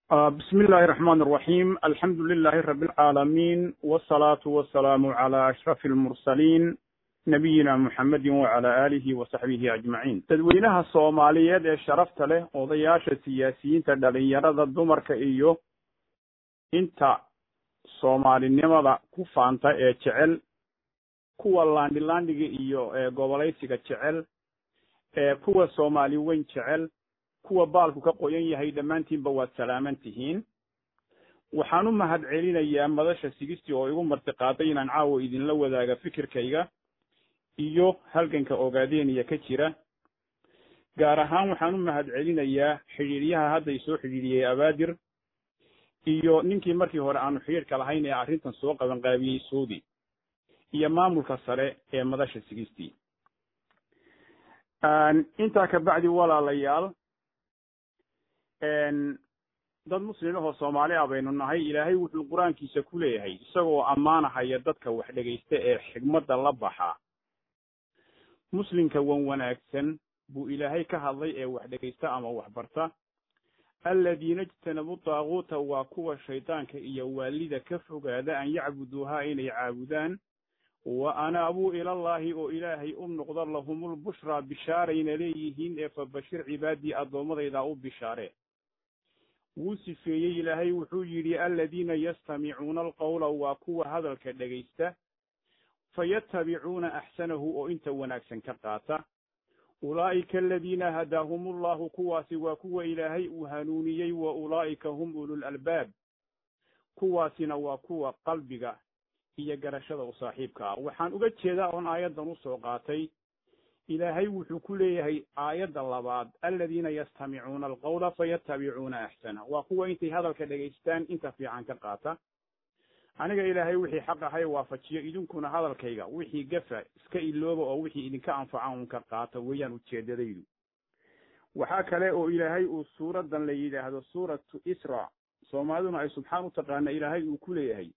بسم الله الرحمن الرحيم الحمد لله رب العالمين والصلاة والسلام على أشرف المرسلين نبينا محمد وعلى آله وصحبه أجمعين تدوينها الصومالية ee sharafta leh odayaasha siyaasiyiinta dhalinyarada dumarka iyo inta soomaalinimada ku faanta ee jecel kuwa laandhilaandhiga iyo gobolaysiga jecel kuwa soomaali weyn jecel kuwa baalku ka qoyan yahay dhammaantiinba waad salaaman tihiin waxaan u mahad celinayaa madasha sigistii oo igu martiqaaday inaan caawa idinla wadaaga fikirkayga iyo halganka ogaadeniya ka jira gaar ahaan waxaan u mahad celinayaa xidhiidyaha hadda isoo xidhiidhiyey abaadir iyo ninkii markii hore aanu xidhiidhka lahayn ee arrintan soo qabanqaabiyey suudi iyo maamulka sare ee madasha sigistii intaa kabacdi walaalayaal dad muslim ahoo soomaali ah baynu nahay ilaahay wuxuu qur-aankiisa ku leeyahay isagoo ammaanahaya dadka wax dhegaysta ee xigmadda la baxa muslimka wan wanaagsan buu ilaahay ka hadlay ee wax dhegaysta ama wax barta aladiina ijtanabu daaguuta waa kuwa shaydaanka iyo waalida ka fogaada an yacbuduuhaa inay caabudaan wa anaabuu ilallaahi oo ilaahay u noqda lahumulbushraa bishaarayna leeyihiin ee fabashir cibaadii addoommadaydaa u bishaare wuu sifeeyey ilaahay wuxuu yidhi aladiina yastamicuuna alqawla waa kuwa hadalka dhegaysta fayattabicuuna axsanahu oo inta wanaagsan ka qaata ulaa'ika aladiina hadaahumullahu kuwaasi waa kuwa ilaahay uu hanuuniyey wa ulaa'ika hum ulul albaab kuwaasina waa kuwa qalbiga iyo garashada u saaxiibka ah waxaan uga jeedaa oon aayaddan usoo qaatay ilaahay wuxuu ku leeyahay aayadda labaad aladiina yastamicuuna alqawla fayattabicuuna axsana waa kuwa intay hadalka dhegaystaan inta fiican ka qaata aniga ilaahay wixii xaq ahay waafajiyo idinkuna hadalkayga wixii gafa iska ilooba oo wixii idinka anfaca un ka qaata weeyaan ujeedadaydu waxaa kale oo ilaahay uu suuraddan la yidhaahdo suuratu isra soomaaliduna ay subxaan u taqaana ilaahay uu ku leeyahay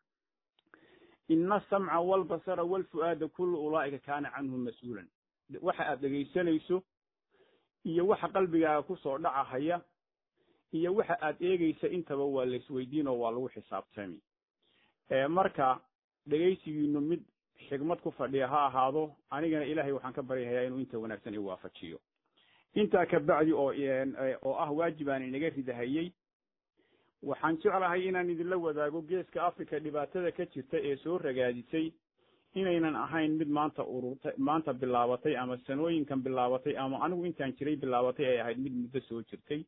ina asamca walbasara walfu'aada kullu ulaa'ika kaana canhu mas-uulan waxa aad dhegaysanayso iyo waxa qalbigaaga kusoo dhacahaya iyo waxa aad eegaysa intaba waa laisweydiin oo waa lagu xisaabtami marka dhegaysigiinu mid xigmad ku fadhiya ha ahaado anigana ilaahay waxaan ka baryahayaa inuu inta wanaagsan i waafajiyo intaa kabacdi oo oo ah waajib aan inaga ridahayey waxaan jeclahay inaan idinla wadaago geeska africa dhibaatada ka jirta ee soo ragaadisay inaynan ahayn mid maanta ururtay maanta bilaabatay ama sanooyinkan bilaabatay ama anigu intaan jiray bilaabatay ay ahayd mid muddo soo jirtay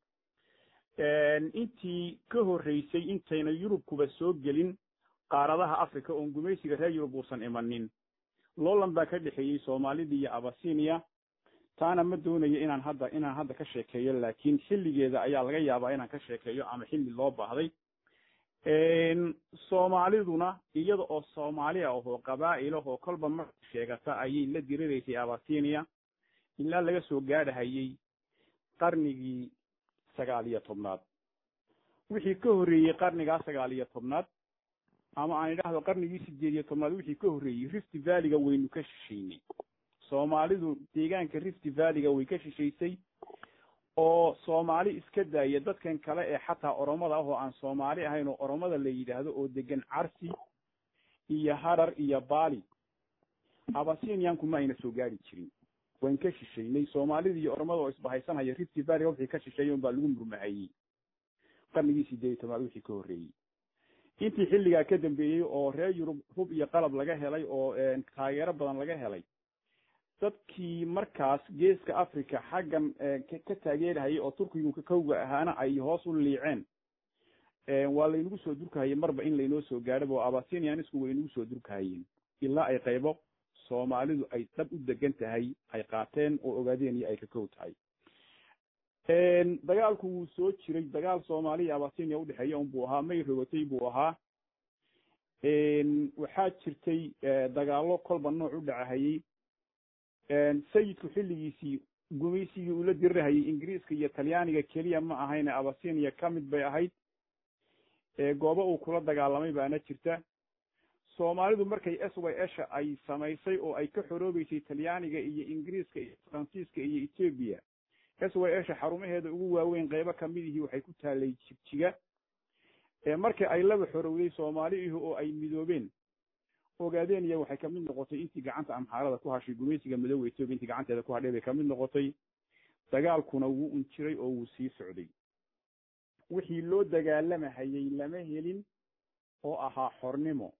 intii ka horreysay intayna yurubkuba soo gelin qaaradaha africa oon gumaysiga reer yurub uusan imanin loolan baa ka dhexeeyey soomaalida iyo abasinia taana ma doonayo inaan hadda inaan hadda ka sheekeeyo laakiin xilligeeda ayaa laga yaabaa inaan ka sheekeeyo ama xilli loo baahday soomaaliduna iyada oo soomaali ah oo qabaa'il ah oo kolba marka sheegata ayay la diriraysay abasinia ilaa laga soo gaadhahayey qarnigii sagaal iyo tobnaad wixii ka horreeyey qarnigaa sagaal iyo tobnaad ama aan idhaahdo qarnigii sideed iyo tobnaad wixii ka horreeyey rift valliga waynu ka shishaynay soomaalidu deegaanka rift valliga way ka shishaysay oo soomaali iska daaya dadkan kale ee xataa oromada ah oo aan soomaali ahayn oo oromada la yidhaahdo oo degan carsi iyo harar iyo baali abasinianku ma ayna soo gaari jirin wayn ka shishaynay soomaalida iyo oromada oo isbahaysanhaya rift valliga wixii ka shisheeya un baa lagu murmahayey qarnigii sideed iyo tobnaad wixii ka horreeyey intii xilligaa ka dambeeyey oo reer yurub hub iyo qalab laga helay oo taageero badan laga helay dadkii markaas geeska africa xaggan ka taageerahayay oo turkigu kakowga ahaana ay hoos u liiceen waa laynagu soo durkahayay marba in laynoo soo gaadhaba oo abasinianisku way inagu soo durkahayeen ilaa ay qaybo soomaalidu ay dhab u degan tahay ay qaateen oo ogaadeen iyo ay kakow tahay dagaalku wuu soo jiray dagaal soomaaliya abasinia udhexeeya unbuu ahaa may rogatay buu ahaa waxaa jirtay dagaallo kolba nooc u dhacahayey sayidku xilligiisii gumaysigii ula dirirahayay ingiriiska iyo talyaaniga keliya ma ahayne abasinia ka mid bay ahayd goobo uu kula dagaalamay baana jirta soomaalidu markay s y esha ay samaysay oo ay ka xoroobeysay talyaaniga iyo ingiriiska iyo faransiiska iyo etoobiya s y esha xarumaheeda ugu waaweyn qeybo kamidihii waxay ku taalay jigjiga markii ay laba xorowday soomaaliihi oo ay midoobeen ogaadeniya waxay kamid noqotay intii gacanta amxaarada ku hashay gumaysiga midooba etoobiya intii gacanteeda ku hadhay bay kamid noqotay dagaalkuna wuu un jiray oo wuu sii socday wixii loo dagaalamahayay lama helin oo ahaa xornimo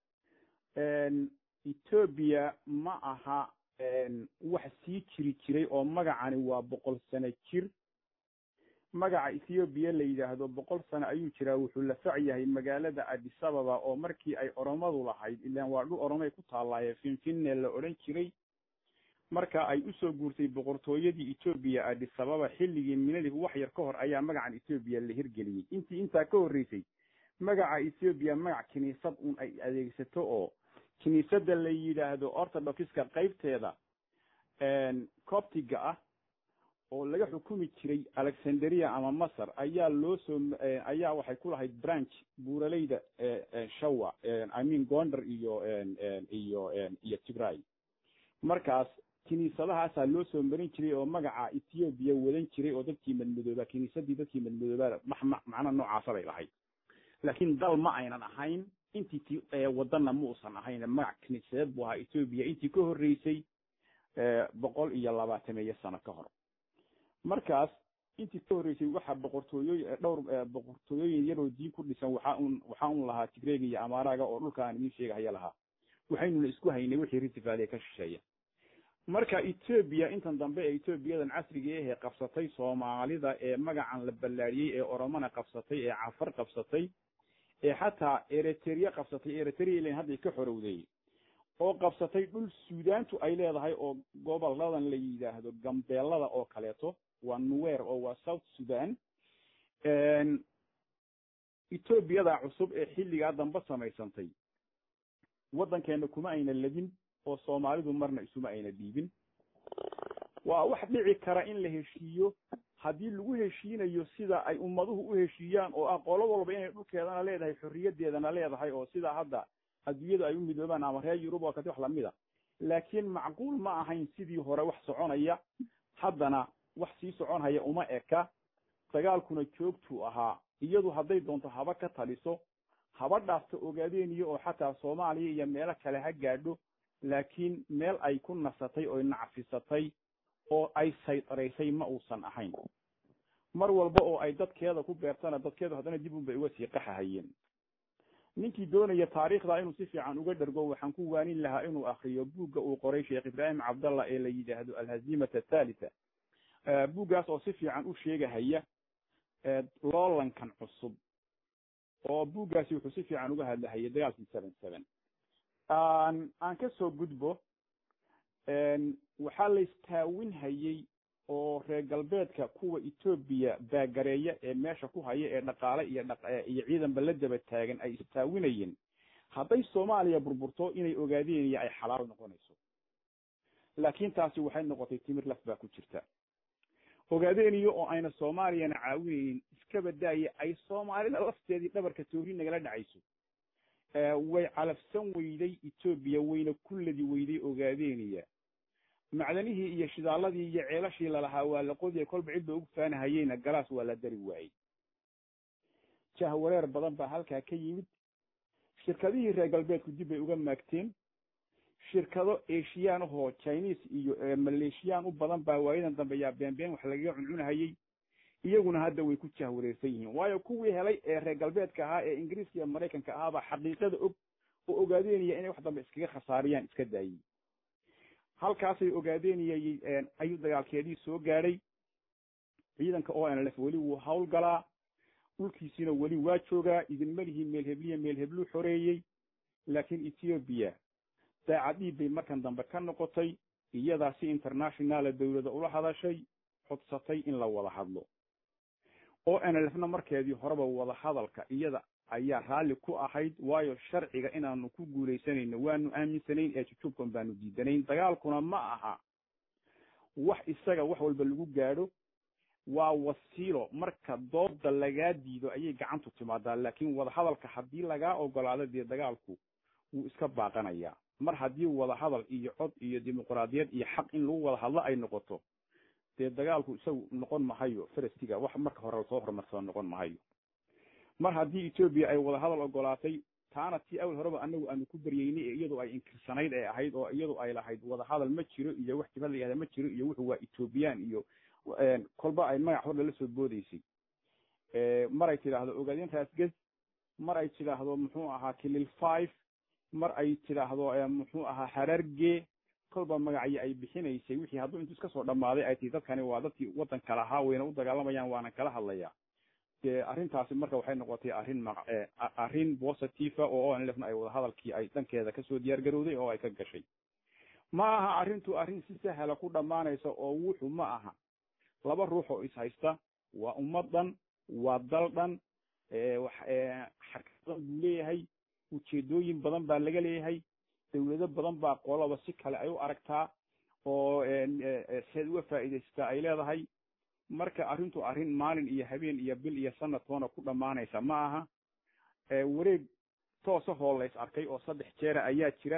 etoobiya ma aha wax sii jiri jiray oo magacani waa boqol sano jir magaca ethoobiya la yidhaahdo boqol sano ayuu jiraa wuxuu la fac yahay magaalada adisababa oo markii ay oromadu lahayd ilaan waa dhul oromay ku taallaaye finfinne la odhan jiray marka ay usoo guurtay boqortooyadii etoobiya adisababa xilligii minadii wax yar ka hor ayaa magacan etoobiya la hirgeliyey intii intaa ka horreysay magaca ethoobiya magac kiniisad un ay adeegsato oo kiniisadda la yidhaahdo orthodoxiska qaybteeda coptiga ah oo laga xukumi jiray alexandria ama masar ayaa loo soo ayaa waxay ku lahayd branch buuraleyda shawa i mean gondar iyo iyo iyo tigray markaas kiniisadahaasaa loo soo marin jiray oo magaca ethoobiya wadan jiray oo dadkii madmadooba kiniisadii dadkii madmadooba macna noocaasa bay lahayd laakiin dal ma aynan ahayn intii ti wadana ma uusan ahayn magac kiniisadeed buu ahaa etoobiya intii ka horreysay boqol iyo labaatameeyo sano ka hor markaas intii ka horreysay waxaa boqortooyooy dhowr boqortooyooyin yaroo diin ku dhisan waxaa un waxaa un lahaa tigreega iyo amaaraga oo dhulka aan idiin sheegahaya lahaa waxaynuna isku haynay wixii ritifaaliya ka shisheeya marka etoobiya intan dambe ee etoobiyadan casriga ahee qabsatay soomaalida ee magacan la ballaadhiyey ee oromona qabsatay ee cafar qabsatay ee xataa eritrea qabsatay eritrea ilan hadday ka xorowday oo qabsatay dhul suudaantu ay leedahay oo goboladan la yidhaahdo gambeelada oo kaleeto waa nuwer oo waa south sudan etoobiyada cusub ee xilligaa dambe samaysantay waddankeena kuma ayna ladin oo soomaalidu marna isuma ayna dhiibin waa wax dhici kara in la heshiiyo haddii lagu heshiinayo sida ay ummaduhu u heshiiyaan oo ah qolo walba inay dhulkeedana leedahay xorriyadeedana leedahay oo sidaa hadda adduunyadu ay u midoobaan ama reer yurub oo kati wax lamid a laakiin macquul ma ahayn sidii hore wax soconaya haddana wax sii soconhaya uma eka dagaalkuna joogtuu ahaa iyadu hadday doonto haba ka taliso haba dhaafta ogaadeeniyo oo xataa soomaaliya iyo meelo kale ha gaadho laakiin meel ay ku nasatay oy nacfisatay oo ay saydaraysay ma uusan ahayn mar walba oo ay dadkeeda ku beertana dadkeedu haddana dib un bay uga sii qaxahayeen ninkii doonaya taariikhda inuu si fiican uga dhergo waxaan ku waanin lahaa inuu akriyo buugga uu qoray sheekh ibraahim cabdallah ee la yidhaahdo alhaziimata athalitha buuggaas oo si fiican u sheegahaya loolankan cusub oo buuggaasi wuxuu si fiican uga hadlahayay dagaalkii seven seven aan ka soo gudbo waxaa la istaawinhayey oo reer galbeedka kuwa etoobiya baagareeya ee meesha ku haya ee dhaqaale iyo iyo ciidanba la daba taagan ay istaawinayeen hadday soomaaliya burburto inay ogaadeen iyo ay xalaal noqonayso laakiin taasi waxay noqotay timir laf baa ku jirta ogaadeeniyo oo ayna soomaaliyana caawinaynin iska badaaya ay soomaalida lafteedii dhabarka toori nagala dhacayso way calafsan weyday etoobiya wayna ku ladi weyday ogaadeeniya macdanihii iyo shidaaladii iyo ceelashii lalahaa waa la qodiya kolba cidba ugu faanahayeyna galaas waa la dari waayey jahwareer badan baa halkaa ka yimid shirkadihii reer galbeedku dib bay uga maagteen shirkado eshiyaan ahoo chinese iyo maleeshiyaan u badan baa waayadan dambe yaa beenbeen wax lagaga cuncunahayey iyaguna hadda way ku jahwareersan yihiin waayo kuwii helay ee reer galbeedka ahaa ee ingiriiska iyo maraykanka ahaabaa xaqiiqada og oo ogaadeynaya inay wax dambe iskaga khasaariyaan iska daayey halkaasay ogaadeynayay ayuu dagaalkeedii soo gaadhay ciidanka o n lf weli wuu hawlgalaa dhulkiisiina weli waa joogaa idinma lihi meel hebliya meel hebluu xoreeyey laakiin ethoobiya daacadhiib bay markan dambe ka noqotay iyadaa si internationala dawlada ula hadashay codsatay in la wada hadlo o n lfna markeedii horeba wada hadalka iyada ayaa raalli ku ahayd waayo sharciga inaanu ku guulaysanayno waanu aaminsanayn ee jujubkan baanu diidanayn dagaalkuna ma aha wax isaga wax walba lagu gaadho waa wasiilo marka dooda lagaa diido ayay gacantu timaadaa laakiin wadahadalka haddii lagaa ogolaado dee dagaalku wuu iska baaqanayaa mar haddii wadahadal iyo cod iyo dimuqraadiyad iyo xaq in lagu wada hadlo ay noqoto dee dagaalku isagu noqon mahayo farastiga wax marka hore lasoo horumarsado noqon mahayo mar haddii etoobiya ay wadahadal ogolaatay taana tii awal horeba anagu aanu ku baryeynay ee iyadu ay inkirsanayd ee ahayd oo iyadu ay lahayd wadahadal ma jiro iyo wax jibhad la yihahda ma jiro iyo wuxuu waa ethoobiyan iyo kolba ay magac hor lala soo boodeysay mar ay tidhaahdo ogaadeen raasges mar ay tidhaahdo muxuu ahaa kilil five mar ay tidhaahdo muxuu ahaa hararge kolba magacyo ay bixinaysay wixii hadduu intu iska soo dhammaaday ay tii dadkani waa dadkii waddanka lahaa wayna u dagaalamayaan waana kala hadlaya dee arrintaasi marka waxay noqotay arrin ma arrin positiva oo onlefna ay wadahadalkii ay dhankeeda kasoo diyaar garowday oo ay ka gashay ma aha arrintu arrin si sahla ku dhammaanaysa oo wuxu ma aha laba ruux oo is haysta waa ummad dhan waa dal dhan xarkadan buu leeyahay ujeedooyin badan baa laga leeyahay dawlado badan baa qolaba si kale ay u aragtaa oo seed uga faa'iidaysataa ay leedahay marka arrintu arrin maalin iyo habeen iyo bil iyo sanad toona ku dhammaanaysa ma aha wareeg toosahoo lays arkay oo saddex jeera ayaa jira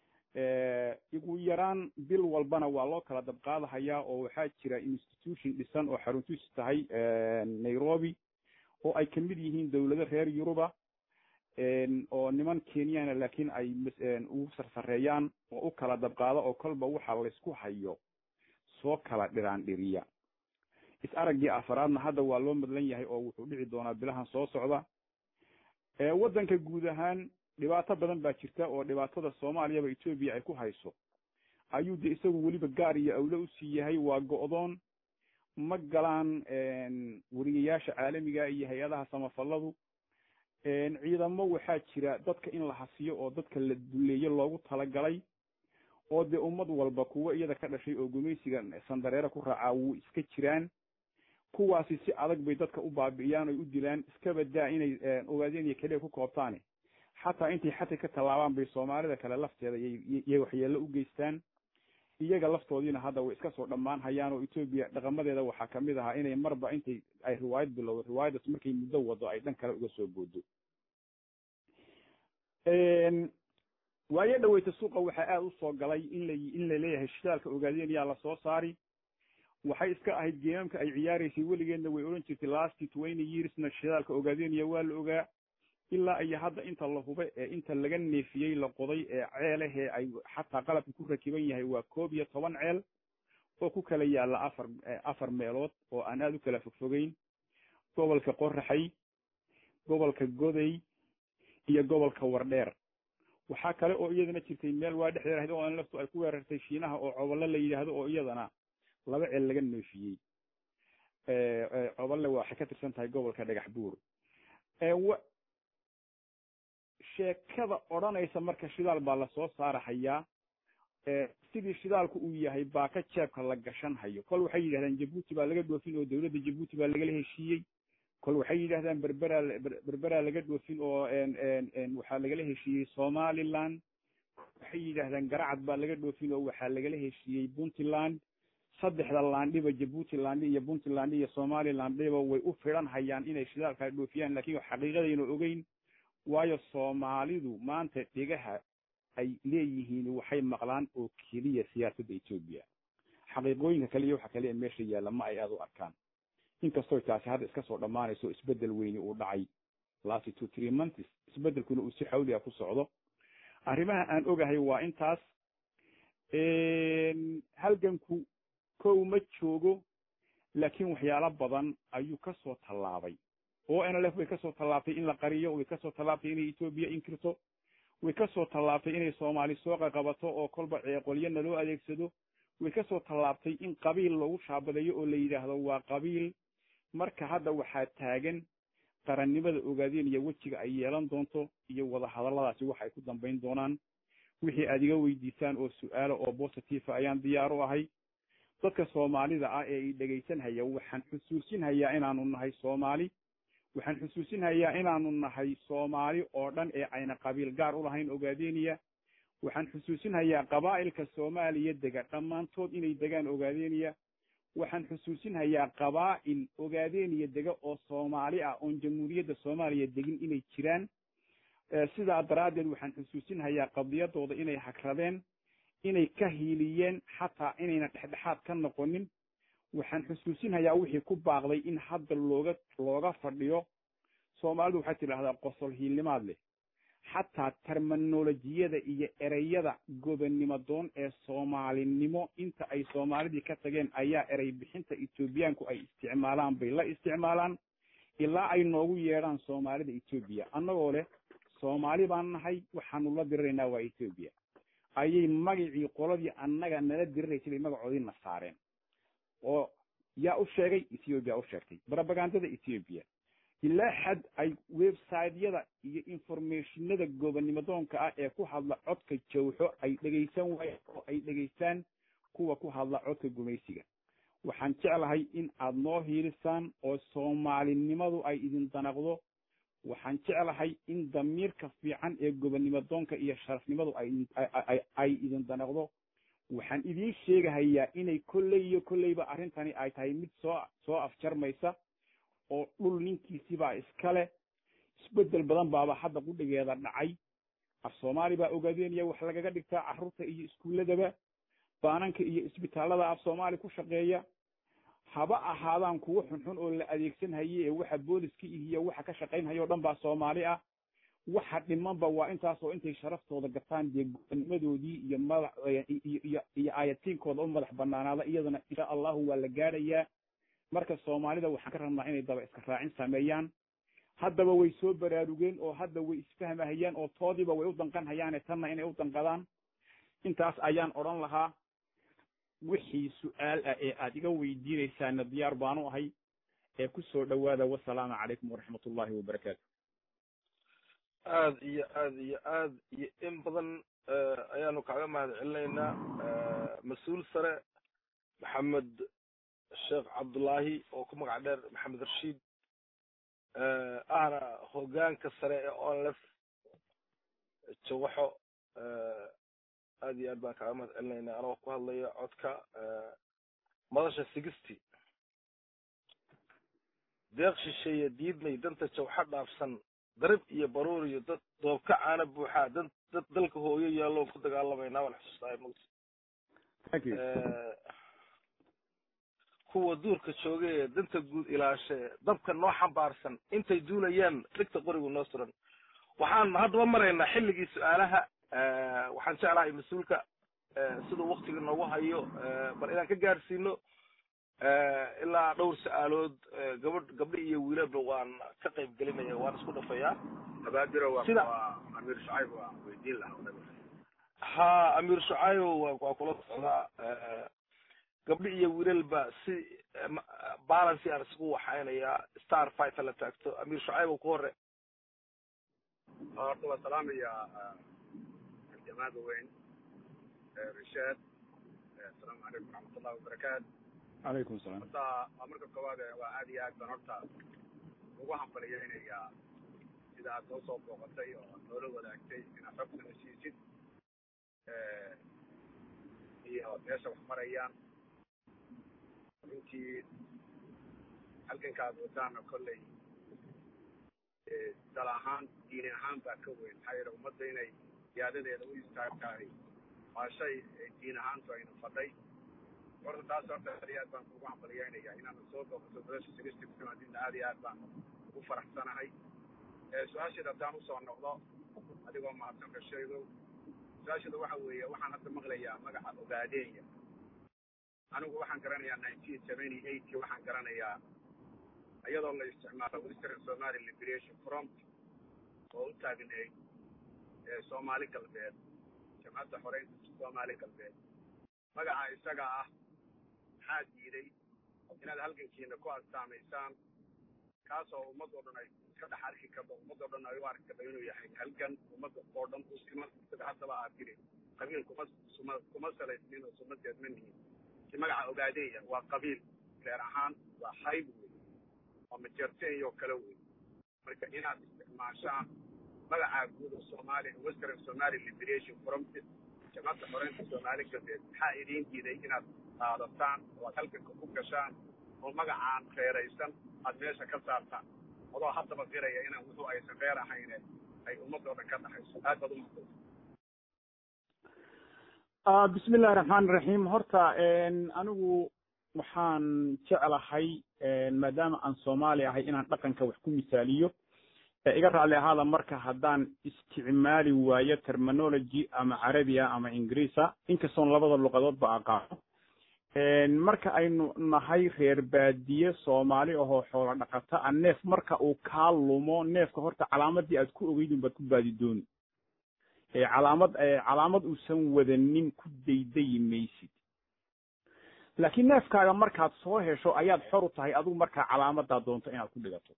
ugu yaraan bil walbana waa loo kala dabqaadahayaa oo waxaa jira institution dhisan oo xaruntiisu tahay nairobi oo ay kamid yihiin dawlado reer yuruba oo niman kenyana laakiin ay ugu sarsareeyaan oo u kala dabqaado oo kolba waxa laysku hayo soo kala dhiraan dhiriya is araggii afaraadna hadda waa loo madlan yahay oo wuxuu dhici doonaa bilahan soo socda waddanka guud ahaan dhibaato badan baa jirta oo dhibaatada soomaaliyaba etoobiya ay ku hayso ayuu de isagu weliba gaar iyo awle usii yahay waa go'doon ma galaan weriyayaasha caalamiga iyo hay-adaha samafalladu ciidamo waxaa jira dadka in la hasiyo oo dadka la duleeyo loogu talagalay oo dee ummad walba kuwa iyada ka dhashay oo gumaysiga sandareere ku raacaa wuu iska jiraan kuwaasi si adag bay dadka u baabi'iyaan oy u dilaan iska badaa inay ogaadeen iyo keliya ku koobtaane xataa intay xati ka tallaabaan bay soomaalida kale lafteeda yay waxyeello u geystaan iyaga laftoodiina hadda way iska soo dhammaan hayaan oo etoobiya dhaqamadeeda waxaa kamid ahaa inay marba intay ay riwaayad bilowdo riwaayaddaas markay muddo wado ay dhan kale uga soo boodo waayo dhaweyta suuqa waxaa aada usoo galay in la in la leeyahay shidaalka ogaadeen yaa lasoo saari waxay iska ahayd geemamka ay ciyaaraysay weligeedna way odhan jirtay lasty twenty yearsna shidaalka ogaadeenaya waa la ogaa ilaa iyo hadda inta la hube ee inta laga neefiyey la qoday ee ceelahee ay xataa qalabka ku rakiban yahay waa koob iyo toban ceel oo ku kala yaalla afar afar meelood oo aan aada u kala fogfogeyn gobolka qoraxay gobolka goday iyo gobolka wardheer waxaa kale oo iyadana jirtay meel waa dhexdeed ahayd oo aan laftu ay ku weerartay shiinaha oo coballe la yidhaahdo oo iyadana laba ceel laga neefiyey coballe waxay ka tirsan tahay gobolka dhagax buur sheekada odhanaysa marka shidaal baa lasoo saarahayaa sidii shidaalku uu yahay baa ka jeebka la gashan hayo kol waxay yidhahdaan jabuuti baa laga dhoofin oo dawladda jabuuti baa lagala heshiiyey kol waxay yidhahdaan berberaa berberaa laga dhoofin oo waxaa lagala heshiiyey somaliland waxay yidhahdaan garacad baa laga dhoofin oo waxaa lagala heshiiyey puntland saddexda laandhiba jabuuti landhi iyo puntland iyo somalilandhiba way u fidan hayaan inay shidaalkaa dhoofiyaan lakin xaqiiqadayna ogeyn waayo soomaalidu maanta dhegaha ay leeyihiin waxay maqlaan oo keliya siyaasadda etoobiya xaqiiqooyinka kale iyo waxa kale ee meesha yaalla ma ay aada u arkaan inkastoo taasi hadda iska soo dhammaanayso isbeddel weyni uu dhacay last two three months isbeddelkuna uu si xawliga ku socdo arrimaha aan ogahay waa intaas halganku kow ma joogo laakiin waxyaalo badan ayuu kasoo tallaabay oo nlf way kasoo tallaabtay in la qariyo way kasoo tallaabtay inay etoobiya inkirto way kasoo tallaabtay inay soomaali soo qaqabato oo kolba ceeqolyana loo adeegsado way kasoo tallaabtay in qabiil lagu shaabadeeyo oo la yidhaahdo waa qabiil marka hadda waxaa taagan qarannimada ogaadeen iyo wejiga ay yeelan doonto iyo wadahadalladaasi wax ay ku dambayn doonaan wixii aad iga weydiisaan oo su-aalo oo positiva ayaan diyaar u ahay dadka soomaalida ah ee i dhegaysanhaya waxaan xusuusinhayaa inaanu nahay soomaali waxaan xusuusinhayaa inaanu nahay soomaali oo dhan ee ayna qabiil gaar u lahayn ogaadeniya waxaan xusuusinhayaa qabaa'ilka soomaaliya dega dhammaantood inay degaan ogaadeniya waxaan xusuusinhayaa qabaa'il ogaadeniya dega oo soomaali ah oon jamhuuriyadda soomaaliya degin inay jiraan sidaa daraaddeed waxaan xusuusinhayaa qadiyadooda inay hagradeen inay ka hiiliyeen xataa inayna dhexdhexaad ka noqonin waxaan xusuusinayaa wixii ku baaqday in hadda looga looga fadhiyo soomaalidu waxay tidhaahdaa qosol hiilnimaad leh xataa terminolojiyada iyo ereyada gobonnimo doon ee soomaalinimo inta ay soomaalidii ka tageen ayaa erey bixinta etoobiyaanku ay isticmaalaan bay la isticmaalaan ilaa ay noogu yeedhaan soomaalida etoobiya annagoo leh soomaali baan nahay waxaanu la diriraynaa waa etoobiya ayay magacii qoladii annaga nala diriraysay bay magacoodii na saareen oo yaa u sheegay ethoobiya u sheegtay brobagandada ethoobiya ilaa xad ay websiteyada iyo informationada gobonnimo doonka ah ee ku hadla codka jawxo ay dhegaysan waayeen oo ay dhegaystaan kuwa ku hadla codka gumaysiga waxaan jeclahay in aad noo hiilisaan oo soomaalinimadu ay idin danaqdo waxaan jeclahay in damiirka fiican ee gobonnimo doonka iyo sharafnimadu ay idin danaqdo waxaan idiin sheegahayaa inay kolley iyo kolleyba arrintani ay tahay mid soo soo afjarmaysa oo dhul ninkiisibaa iska leh isbeddel badan baaba hadda qudhigeeda dhacay af soomaali baa ogaadeenaya wax lagaga dhigtaa carruurta iyo iskuulladaba baananka iyo isbitaallada af soomaali ku shaqeeya haba ahaadaan kuwo xunxun oo la adeegsan haye ee waxa booliska iyo waxa ka shaqaynhaya o dhan baa soomaali ah waxa dhimanba waa intaas oo intay sharaftooda gataan dee gobonimadoodii iyo madax iyo iyo aayatiinkooda u madax banaanaada iyadana insha allahu waa la gaadhayaa marka soomaalida waxaan ka rabnaa inay daba iska raacin sameeyaan haddaba way soo baraarugeen oo hadda way isfahmahayaan oo toodiiba way u danqan hayaane tanna inay u danqadaan intaas ayaan odhan lahaa wixii su-aal ah ee aad iga weydiinaysaana diyaar baanu ahay ee ku soo dhowaada wasalaamu calaykum waraxmat ullahi wabarakaatu aad iyo aad iyo aad iyo in badan ayaanu kaaga mahad celinaynaa mas-uul sare maxamed sheekh cabdullaahi oo ku magac dheer maxamed rashiid ahna hoggaanka sare ee onlef jawaxo aad iyo aad baan kaaga mahad celinaynaa anagoo ku hadlaya codka madasha sigisty deeq shisheeye diidmay danta jawxa dhaafsan darib iyo baruur iyo dad doobka caana buuxaa dad dad dalka hooyo yaalloon ku dagaalamaynaa waan xusuustahay mogta kuwa duurka jooga ee danta guud ilaashee dabka noo xambaarsan intay duulayaan dhigta qorigu noo suran waxaan haddaba maraynaa xilligii su-aalaha waxaan jeclahay mas-uulka siduu waktiga noogu hayo bal inaan ka gaadhsiino ilaa dhowr su-aalood gabadh gabdho iyo wiilaba waan ka qayb gelinaya waan isku dhafayaa sida amiir shucayb waa weydiin lahaa ha amiir shucayb waa kula socdaa gabdho iyo wiilalba si balancy aan isku waxaynayaa star fight la taagto amiir shucayb ku hore horta waa salaamayaa jamaada weyn rishaad asalaamu calaykum waraxmatullahi wabarakaatu calaykum salaam horta waa marka koowaad waa aad iyo aad baan horta ugu hambaliyeynayaa sida aad noo soo booqatay oo noola wadaagtay inaad xogtana siisid iyo meesha wax marayaan runtii halganka aad wadaana kolley dal ahaan diini ahaan baa ka weyn maxaa yeele ummadda inay yaadadeeda u istaagtahay waa shay diin ahaantu ayna fadhay horta taas horta aad iyo aad baan kugu hambaliyeynayaa inaana soo booqato madasha sigisty kumaadina aad iyo aad baan ugu faraxsanahay su-aasheeda haddaan usoo noqdo adigoo mahadsan rasheegow su-aasheeda waxa weeye waxaan hadda maqlayaa magaca ogaadeenya anigu waxaan garanayaa nineteen seventy eightkii waxaan garanayaa iyadoo la isticmaalo western somali liberation front oo u taagneyd soomaali galbeed jamcadda xoreynta soomaali galbeed magaca isaga ah maxaa diiday inaad halgankiina ku astaamaysaan kaasoo ummad oo dhan ay iska dhex arki karto ummad oo dhan ay u arki karto inuu yahay halgan ummadda oo dhan u siman sida haddaba aad tiri qabiil kuma suma kuma salaysnin oo sumadeed ma nihin si magaca ogaadeeya waa qabiil reer ahaan waa hayb wey waa majerteeyo kale wey marka inaad isticmaashaan magacaa guud oo soomaaliya western somali liberation front jamacadda xoreynta soomaali galbeed maxaa idiin diiday inaad qaadataan oo aad halganka ku gashaan oo magacaan reeraysan aad meesha ka saartaan adoo haddaba qiraya inaan wuxuu aysan reer ahayne ay ummadoo dhan ka dhaxayso aad baad umaqdaysa bismi illahi raxmaan iraxiim horta anigu waxaan jeclahay maadaama aan soomaali ahay inaan dhaqanka wax ku misaaliyo iga raalli ahaada marka haddaan isticmaali waayo terminology ama carabiya ama ingiriisa inkastoon labada luqadoodba aqaano marka aynu nahay reer baadiye soomaali ahoo xoolo dhaqata a neef marka uu kaa lumo neefka horta calaamadii aad ku ogeydun baad ku baadi dooni calaamad calaamad uusan wadanin ku daydayi maysid laakiin neefkaaga markaad soo hesho ayaad xor u tahay adigu markaa calaamadaa doonto inaad ku dhigato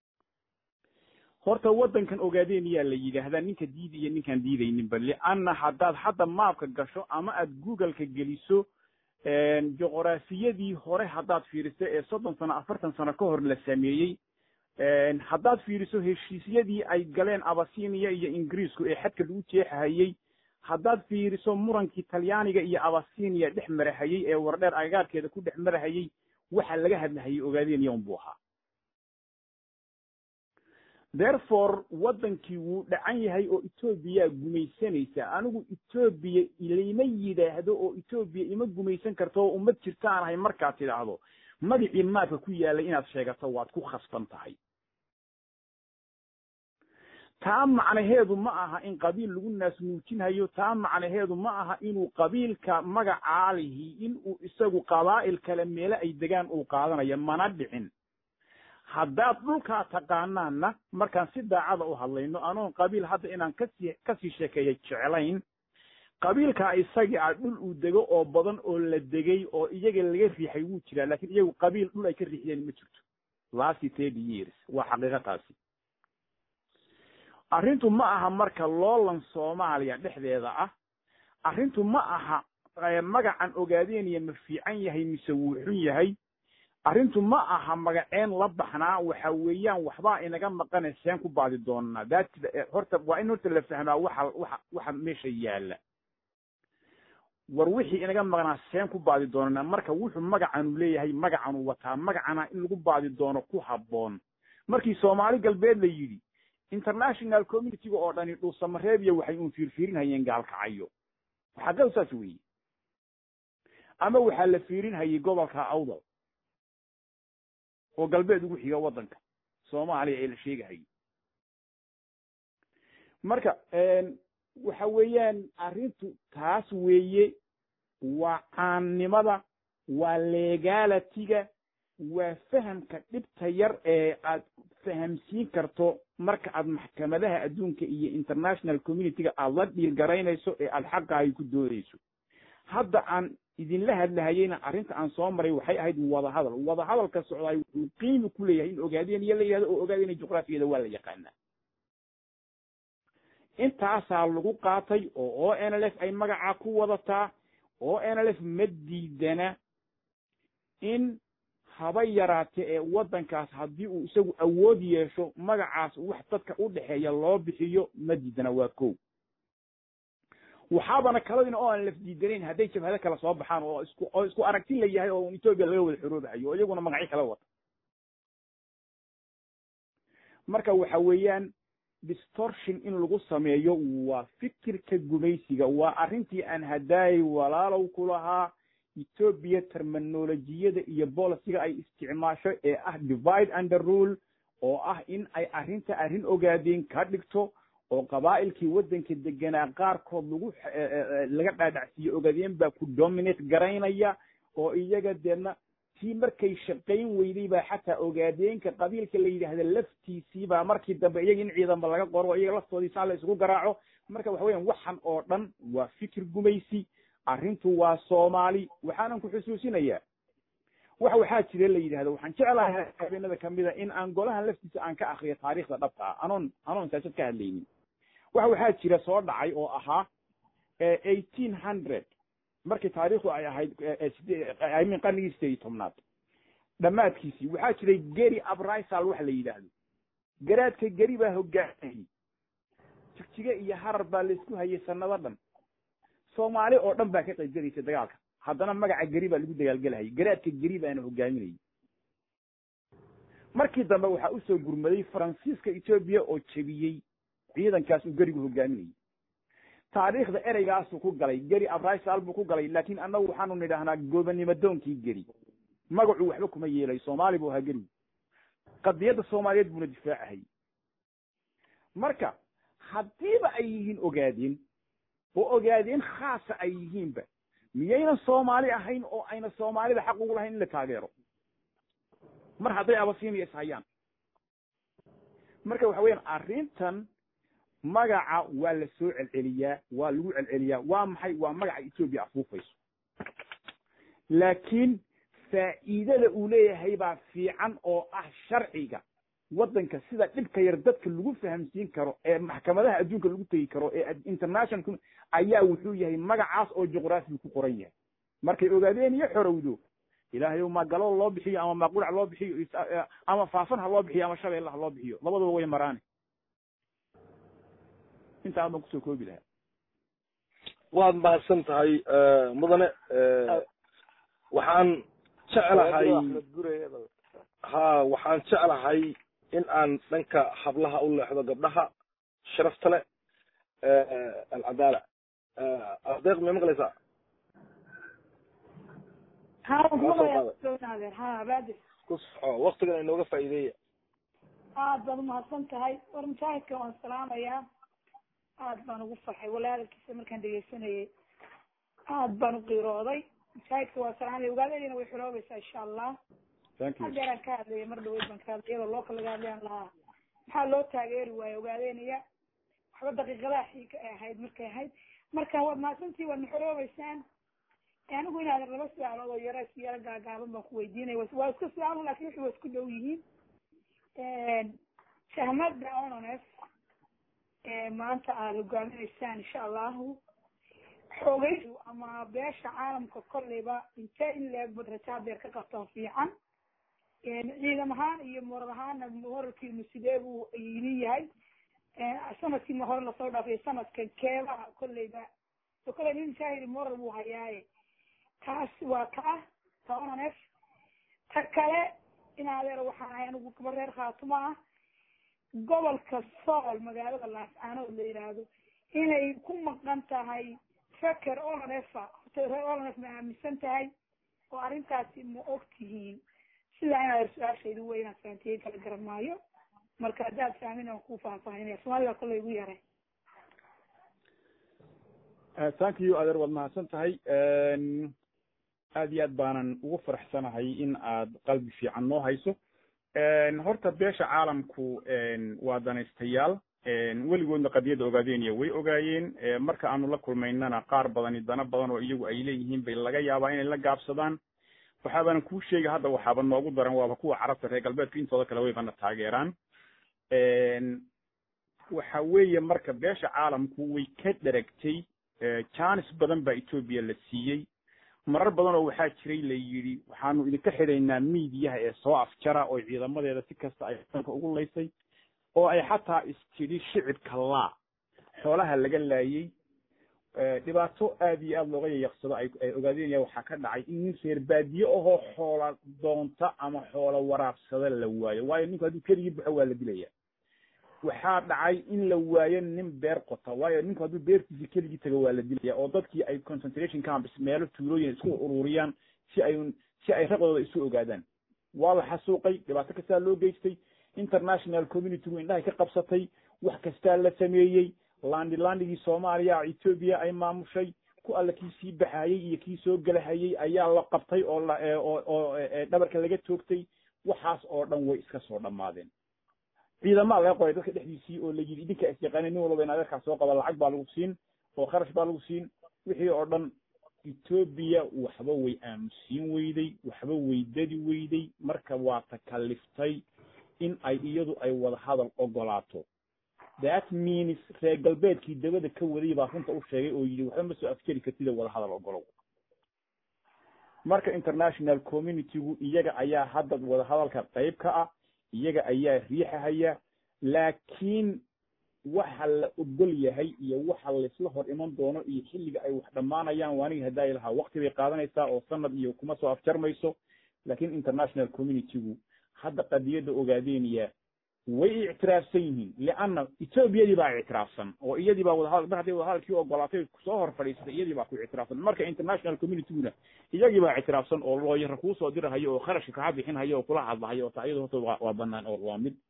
horta waddankan ogaadeen yaa la yidhaahdaa ninka diidaya ninkaan diidayninba lianna haddaad hadda maabka gasho ama aad googleka geliso juqraafiyadii hore haddaad fiiriso ee soddon sano afartan sano ka hor la sameeyey haddaad fiiriso heshiisyadii ay galeen abasinia iyo ingiriisku ee xadka lagu jeexahayey haddaad fiiriso murankii talyaaniga iyo abasinia dhex marahayey ee wardheer agagaarkeeda ku dhex marahayey waxa laga hadlahayay ogaadeen yown buu ahaa therefore waddankii wuu dhacan yahay oo etoobiyaa gumaysanaysa anigu etoobiya ilayma yidhaahdo oo etoobiya ima gumaysan karto oo ummad jirtaan ahay markaad tidhaahdo magacii maadka ku yaalay inaad sheegato waad ku khasban tahay taa macnaheedu ma aha in qabiil lagu naasnuujinhayo taa macnaheedu ma aha inuu qabiilka magacaalihi inuu isagu qabaa'il kale meele ay degaan uu qaadanayo mana dhicin haddaad dhulkaa taqaanaanna markaan si daacada u hadlayno anoon qabiil hadda inaan kasii kasii sheekeeya jeclayn qabiilkaa isagii ah dhul uu dego oo badan oo la degay oo iyaga laga riixay wuu jiraa lakin iyagu qabiil dhul ay ka riixdeen ma jirto lasty thirty years waa xaqiiqa taasi arrintu ma aha marka loolan soomaaliya dhexdeeda ah arrintu ma aha magacan ogaadeenaya ma fiican yahay mise wuu xun yahay arrintu ma aha magaceen la baxnaa waxa weeyaan waxbaa inaga maqane seen ku baadi doonaa that horta waa in horta la fahmaa waxa waxa waxa meesha yaalla war wixii inaga maqnaa seen ku baadi doonanaa marka wuxuu magacanu leeyahay magacanu wataa magacana in lagu baadi doono ku habboon markii soomaali galbeed la yidhi international communityga oo dhani dhuusamareebiya waxay uun fiirfiirinhayeen gaalkacayo xaggadu saas weeye ama waxaa la fiirinhayay gobolka awdal oo galbeed ugu xiga waddanka soomaaliya ee la sheegahayay marka waxa weeyaan arrintu taas weeye waa caannimada waa legalitiga waa fahamka dhibta yar ee aad fahamsiin karto marka aad maxkamadaha adduunka iyo international communityga aad la dhiilgaraynayso ee aad xaqaaga ku doodayso hadda aan idinla hadlahayeyna arrinta aan soo maray waxay ahayd wadahadal wadahadalka socdaay wuxuu qiimi ku leeyahay in ogaadeen iyo la yihahdo oo ogaadeen juqraafiyada waa la yaqaanaa intaasaa lagu qaatay oo o n l f ay magacaa ku wadataa o n l f ma diidana in haba yaraate ee waddankaas haddii uu isagu awood yeesho magacaas wax dadka u dhexeeya loo bixiyo ma diidana waa kow waxaabana kaladina oo aan laf diidanayn hadday jabhado kale soo baxaan oo isku oo isku aragti la yahay oo etoobiya laga wada xoroobahayo oo iyaguna magacyo kala wata marka waxa weeyaan distortion in lagu sameeyo waa fikirka gumaysiga waa arrintii aan hadaayay walaalow ku lahaa etoobiya terminolojiyada iyo boliciga ay isticmaasho ee ah divide under rule oo ah in ay arrinta arrin ogaadeen ka dhigto oo qabaa'ilkii waddanka deganaa qaarkood lagu laga dhaadhacsiiye ogaadeen baa ku dominate garaynaya oo iyaga deedna tii markay shaqayn weyday baa xataa ogaadeenka qabiilka la yidhaahda laftiisii baa markii dambe iyaga in ciidanba laga qoro oo iyaga laftoodii saa la isugu garaaco marka waxa weyan waxan oo dhan waa fikir gumaysi arrintu waa soomaali waxaanan ku xusuusinayaa wax waxaa jira la yidhahdo waxaan jeclahay habeenada kamida in aan golahan laftiisa aan ka akriyo taariikhda dhabta ah anoon anoon saasad ka hadlaynin wax waxaa jira soo dhacay oo ahaa eighteen hundred markii taariikhdu ay ahayd imin qarnigii sideed iyo tobnaad dhammaadkiisii waxaa jiray geri abrisal waxa la yidhaahdo garaadka geri baa hogaamayay jigjige iyo harar baa laisku hayay sanado dhan soomaali oo dhan baa ka qayb gelaysa dagaalka haddana magaca geri baa lagu dagaalgelahayay garaadka geri baana hogaaminayay markii dambe waxaa usoo gurmaday faransiiska etoobiya oo jebiyey ciidankaas uu gerigu hogaaminayay taariikhda ereygaasuu ku galay geri abrisal buu ku galay laakiin annagu waxaanu nidhaahnaa gobonimo doonkii geri magacu waxba kuma yeelay soomaali buu ahaa geligu qadiyadda soomaaliyeed buuna difaacahayy marka haddiiba ay yihiin ogaadeen oo ogaadeen khaasa ay yihiinba miyaynan soomaali ahayn oo ayna soomaalida xaq ugu lahayn in la taageero mar hadday abasiiniya ishayaan marka waxa weeyaan arrintan magaca waa la soo celceliyaa waa lagu celceliyaa waa maxay waa magaca etoobiya afuufayso laakiin faa'iidada uu leeyahay baa fiican oo ah sharciga waddanka sida dhibka yar dadka lagu fahamsiin karo ee maxkamadaha adduunka lagu tegi karo ee international ayaa wuxuu yahay magacaas oo juqraafiga ku qoran yahay markay ogaadeen iyo xorowdo ilaahay ma galo loo bixiyo ama maaqurac loo bixiyo ama faafan ha loo bixiyo ama shabeelle ha loo bixiyo labadaba way maraane intaa baan kusoo koobi lahaa waad mahadsan tahay mudane waxaan jeclahay ha waxaan jeclahay in aan dhanka hablaha u leexdo gabdhaha sharafta leh alcadaala adeeq may maqlaysaa ku soco waktigan inooga faa'iideeya aad baad umahadsan tahay war mujaahidka waan salaamayaa aad baan ugu farxay walaalkiisa markaan dhegeysanayay aad baan u qiirooday mujaahidka waa salaamaya ogaadadina way xuloobaysaa insha allah hadeeraan ka hadlaya mar dhaweyd baan ka hadlay iyadoo looka laga hadlayaan lahaa maxaa loo taageeri waaye ogaadeynaya waxba daqiiqadaha xiika ay ahayd markay ahayd marka waad mahadsantii waad maxoroobeysaan anigu inaad laba su-aalood oo yaro isku yaro gaagaaban baan ku weydiinaya waa iska su-aalo lakin wixii waa isku dhow yihiin shahmada ononef maanta aada hogaaminaysaan insha allahu xoogaydu ama beesha caalamka kolleyba intee in leeg bad raja hadeer ka qabtaan fiican ciidam ahaan iyo moral ahaana moralkiinu sidee buu idin yahay sanadkii hore lasoo dhaafay sanadkan keebaha kolleyba so kolley nin shaahidi moral buu hayaaye taas waa ka ah ta ononef ta kale in adeer waxaan ahay anigu gaba reer khaatuma ah gobolka sool magaalada laascaanood la yidhaahdo inay ku maqan tahay feker olonefa reer olonef ma aaminsan tahay oo arrintaasi ma og tihiin sidaa in adeer su-aashaydu wey inaan fahantiye kala garan maayo marka haddaad fahmin aan ku faahfaahinaya soomaalida kolley igu yaray thank you adeer waad mahadsan tahay aad iyo aad baanan ugu faraxsanahay in aad qalbi fiican noo hayso horta beesha caalamku waa danaystayaal weligoodna qadiyadda ogaadeenaya way ogaayeen marka aanu la kulmaynana qaar badani dana badan oo iyagu ay leeyihiin bay laga yaabaa inay la gaabsadaan waxaabaanan kuu sheega hadda waxaaba noogu daran waaba kuwa carabta reer galbeedka intooda kale waybana taageeraan waxa weeye marka beesha caalamku way ka dheragtay janis badan baa etoobiya la siiyey marar badan oo waxaa jiray la yidhi waxaanu idinka xidhaynaa miidiyaha ee soo afjara oo ciidamadeeda si kasta ay danka ugu laysay oo ay xataa istidhi shicibka laa xoolaha laga laayey dhibaato aad iyo aad looga yayaqsado ay ay ogaadeenaya waxaa ka dhacay in nin reer baadiye ahoo xoola doonta ama xoola waraabsada la waayo waayo ninku hadduu keligii baxo waa la dilaya waxaa dhacay in la waayo nin beer qota waayo ninku hadduu beertiisi keligii tago waa la dilaya oo dadkii ay concentration camps meelo tuulooyin isku ururiyaan si ay si ay raqdooda isu ogaadaan waa la xasuuqay dhibaato kastaa loo geystay international communitygu indhahay ka qabsatay wax kastaa la sameeyey landi landigii soomaaliya etoobiya ay maamushay ku alla kii sii baxayey iyo kii soo gelahayey ayaa la qabtay oo la oo oo dhabarka laga toogtay waxaas oo dhan way iska soo dhammaadeen ciidamaa laga qoray dadka dhexdiisii oo la yidhi idinka isyaqaanay nin walba in adeerkaa soo qaba lacag baa lagu siin oo kharash baa lagu siin wixii oo dhan etoobiya waxba way aamusiin weyday waxba way dadi weyday marka waa takaliftay in ay iyadu ay wada hadal ogolaato that means reer galbeedkii dabada ka waday baa runta u sheegay oo yidhi waxba ma soo afjari kartida wada hadal ogolow marka international communitygu iyaga ayaa hadda wada hadalka qayb ka ah iyaga ayaa riixahaya laakiin waxa la ogol yahay iyo waxa laysla hor iman doono iyo xilliga ay wax dhammaanayaan waanigi hadaayi lahaa wakti bay qaadanaysaa oo sanad iyo kuma soo afjarmayso laakiin international communitygu hadda qadiyadda ogaadeynaya way ictiraafsan yihiin lianna etoobiyadii baa ictiraafsan oo iyadii baa wadahadal mar hadday wadahadalkii ogolaatay soo hor fadhiisatay iyadii baa ku ictiraafsan marka international communityguna iyagii baa ictiraafsan oo looyara kuusoo dirahayo oo kharashka kaa bixinhayo oo kula hadlahayo oo taa iyada horta waa waa banaan oo waa mid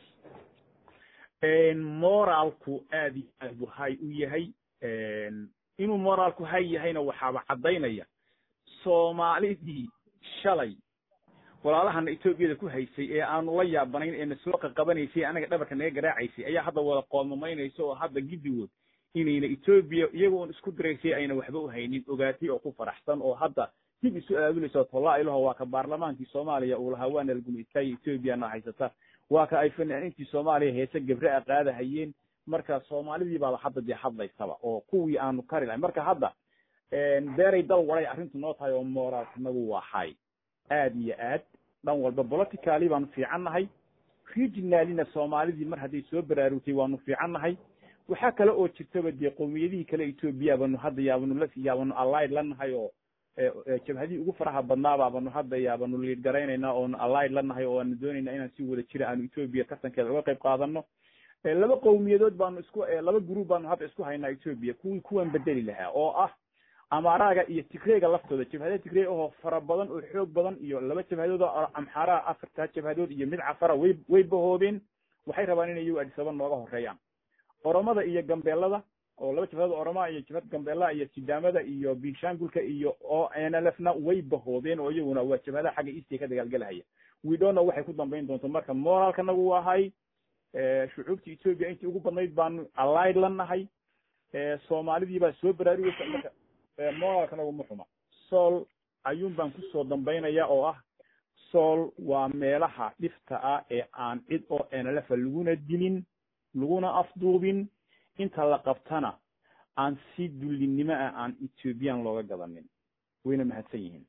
moraalku aad iyo aad buu hay u yahay inuu moraalku hay yahayna waxaaba caddaynaya soomaalidii shalay walaalahana etoobiyada ku haysay ee aanu la yaabanayn ee na soo qaqabanaysay anaga dhabarka naga garaacaysay ayaa hadda wada qoomamaynaysa oo hadda giddigood inayna etoobiya iyagoon isku diraysay ayna waxba u haynin ogaatay oo ku faraxsan oo hadda dib isu aabulaysa tollaa ilaho waa ka baarlamaankii soomaaliya uu lahaa waana lagumaystaayo etoobiyana haysata waa ka ay fanaaniintii soomaaliya heese gabre a qaadahayeen marka soomaalidii baaba hadda dee hadlaysaba oo kuwii aanu kari lahay marka hadda beeray dal waray arrintu noo tahay oo moraalkanagu waa hay aad iyo aad dhan walba politically baanu fiican nahay regionalina soomaalidii mar hadday soo baraarugtay waanu fiican nahay waxaa kale oo jirtaba dee qowmiyadihii kale etoobiya baanu hadda yaabanu la yaabanu allied la nahay oo jabhadihii ugu faraha badnaabaa banu hadda yaabanu liid garaynaynaa oonu allied la nahay oo aanu doonaynaa inaan si wada jira aanu etoobiya tartankeeda uga qayb qaadano laba qowmiyadood baanu isku laba group baanu hadda isku haynaa etoobiya kuwii kuwan bedeli lahaa oo ah amaaraga iyo tigreyga laftooda jabhada tigrey ahoo fara badan oo xoog badan iyo laba jabhadood oo amxaaraha afartaa jabhadood iyo mid cafara way way bahoobeen waxay rabaan inay iyagu adisaba nooga horeeyaan oromada iyo gambeelada oo laba jabhadood oromaa iyo jabhad gambeelaha iyo sidaamada iyo binshaangulka iyo o nlfna way bahoobeen oo iyaguna waa jabhadaha xagga eastiga ka dagaalgelahaya widona waxay ku dambayn doonto marka moraalkanagu waa hay shucuubta etoobiya intii ugu badnayd baanu allied la nahay soomaalidii baa soo baraarugeysa marka moraalkanagu ma xuma sool ayuun baan kusoo dambaynaya oo ah sool waa meelaha dhifta ah ee aan cid oo nlfa laguna dilin laguna afduubin inta la qabtana aan si dullinimo ah aan ethoobiyan looga gadanin wayna mahadsan yihiin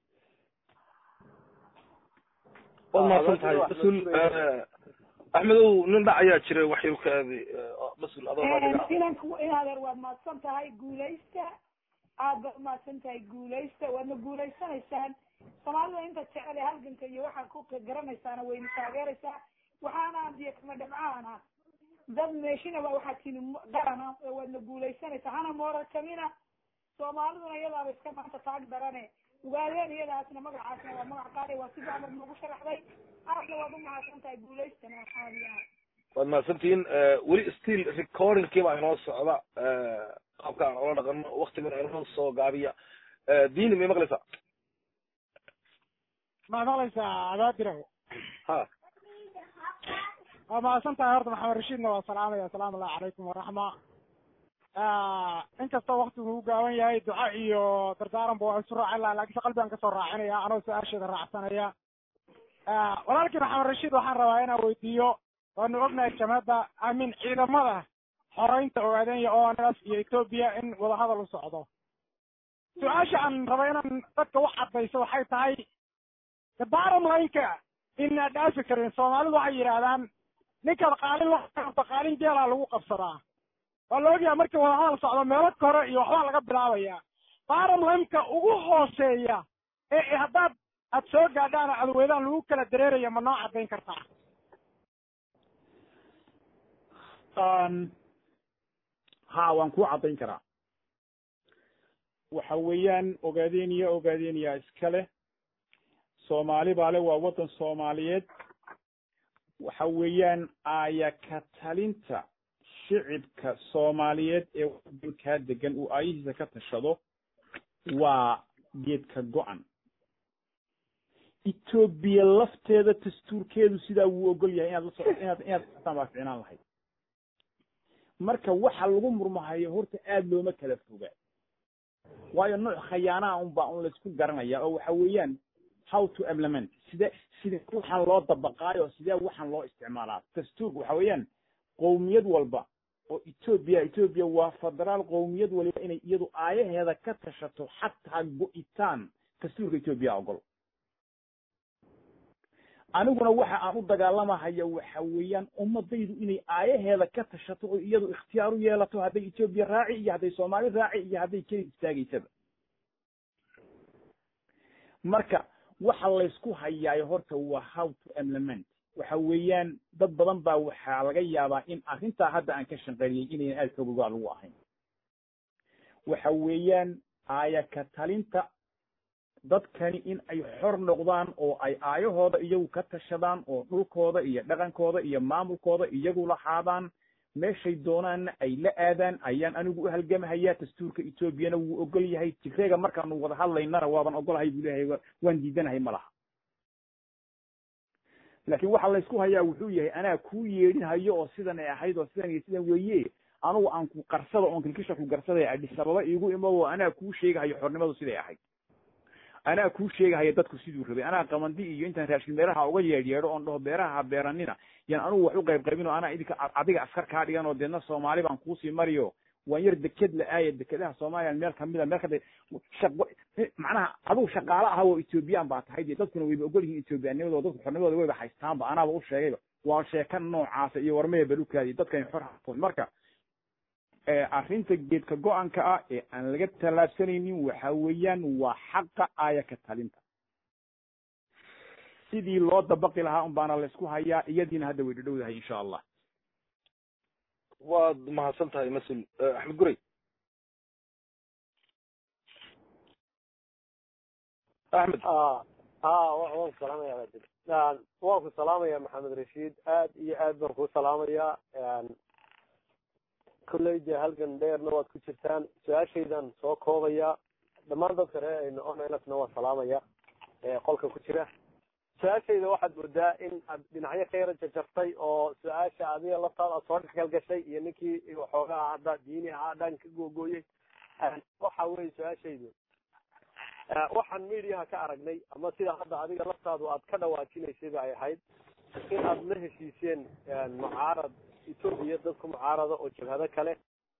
waad mahadsan tahay mas-uul axmedow nin dhac ayaa jiray waxyukaadi mas-uul adoo inanku in adeer waad mahadsan tahay guulaysta aad baad umahadsan tahay guulaysta waadna guulaysanaysaan soomaalida inta jecel ee halganka iyo waxaad ku garanaysaana wayna taageeraysaa waxaana diyo kama dhabcaana dad meeshinaba waxaa tini garana waadna guulaysanaysaa hana moorar kamina soomaaliduna iyadaaba iska maanta taag darane ugaadeen iyadaasna magacaasna waa magac qaali waa sida amar nagu sharaxday aadna waad umahadsan tahay guulaystana waxaadiyaa waad mahadsantihiin weli still recordingkii baa inoo socda qaabka aan ola dhaqano waktigan inoo soo gaabiya diini may maqlaysaa ma maqlaysaa abaadirow ha waa mahadsan tahay horta maxamed rashiidna waa salaamaya asalaamu allahu calaykum waraxma inkastoo waktigu u gaaban yahay duca iyo dardaaranba waa isu raacin laha lakin se qalbigan kasoo raacinaya anoo su-aasheeda raacsanaya walaalkii maxamed rashiid waxaan rabaa inaan weydiiyo waanu ognahay jamhadda amin ciidamada xoreynta ogaadenya o n f iyo etoobiya in wadahadal u socdo su-aasha aan raba inaan dadka wax caddayso waxay tahay the bottom lineka inaa dhaafi karin soomaalidu waxay yidhaahdaan ninkaad qaalin la qaalin geelaa lagu qabsadaa waa la ogyaha markii wadahadal socdo meelo kore iyo waxbaa laga bilaabaya bottom lineka ugu hooseeya ee haddaad aad soo gaadhaan oo adweydaan lagu kala dareeraya ma noo caddayn kartaa ha waan kuu caddayn karaa waxa weeyaan ogaadeniya ogaadeniya iska leh soomaali baa le waa waddan soomaaliyeed waxa weeyaan aaya ka talinta shicibka soomaaliyeed ee waddankaa degan uu aayihiisa ka tashado waa geedka go-an etoobiya lafteeda dastuurkeedu sidaa wuu ogol yahay inaad la so inaad inaad ataan baa ficnaan lahayd marka waxa lagu murmahayo horta aad looma kala foga waayo nooc khayaanaha un baa un laysku garanaya oo waxa weeyaan how to implement sidee sidee waxaan loo dabaqaayo sidee waxaan loo isticmaalaa dastuurka waxa weeyaan qowmiyad walba oo etoobiya etoobiya waa federaal qowmiyad waliba inay iyadu aayaheeda ka tashato xataa go-itaan dastuurka etoobiya ogol aniguna waxa aan u dagaalamahaya waxa weeyaan ummadaydu inay aayaheeda ka tashato oo iyadu ikhtiyaar u yeelato hadday etoobiya raaci iyo hadday soomaali raaci iyo hadday keli istaagaysaba marka waxa laysku hayaayo horta waa how to implement waxa weeyaan dad badan baa waxaa laga yaabaa in arrintaa hadda aan ka shanqariyey inaynan aad xoogogaa lagu ahayn waxa weeyaan aayaka talinta dadkani in ay xor noqdaan oo ay aayahooda iyagu ka tashadaan oo dhulkooda iyo dhaqankooda iyo maamulkooda iyagu lahaadaan meeshay doonaanna ay la aadaan ayaan anigu u halgamahayaa dastuurka etoobiyana wuu ogol yahay tigreega markaanu wada hadlaynana waaban ogolahay buu leeyahay waan diidanahay ma laha laakiin waxa laysku hayaa wuxuu yahay anaa kuu yeedhinhayo oo sidan ay ahayd oo sidan iyo sidan weeye anugu aan ku qarsada oon kilkisha ku garsadaya adhis ababa iigu imo oo anaa kuu sheegahayo xornimadu siday ahayd anaa kuu sheegahaya dadku siduu rabay anaa qamandi iyo intaan raashin beeraha uga yeedhyeedho oon dhaho beeraha ha beeranina yaan anugu wax u qayb qaybin oo anaa idinka adiga askar kaa dhigan oo deedna soomaali baan kuusii mariyo waan yar deked la aaya dekedaha soomaaliya meel kamida meel kada shaqo macnaha adigu shaqaale aha oo ethoobiyan baa tahay dee dadkuna wayba ogol yihiin ethoobiyaanimadoo dadku xornimadooda wayba haystaanba anaaba u sheegayba waa sheeka noocaasa iyo warmaya balukaadi dadkani xor hafoon marka arrinta geedka go-anka ah ee aan laga tallaabsanaynin waxa weeyaan waa xaqa aaya ka talinta sidii loo dabaqi lahaa un baana laysku hayaa iyadiina hadda way dhadhowdahay insha allah waad mahadsan tahay mas-uul axmed guray axmed ha waan ku salaamaya waajib waan ku salaamaya maxamed rashiid aad iyo aad baan kuu salaamayaa kolley dee halgan dheerna waad ku jirtaan su-aashaydan soo koobaya dhammaan dadka reer aynu onlfna waan salaamaya qolka ku jira su-aashayda waxaad moodaa in aad dhinacyo ka yara jajartay oo su-aasha adiga laftaada aad soo dhexgal gashay iyo ninkii waxoogaa hadda diini ahaa dhan ka googooyey waxa weye su-aashaydu waxaan mediaha ka aragnay ama sida hadda adiga laftaadu aad ka dhawaajinaysayba ay ahayd in aad la heshiiseen mucaarad etoobiya dadku mucaarada oo jabhado kale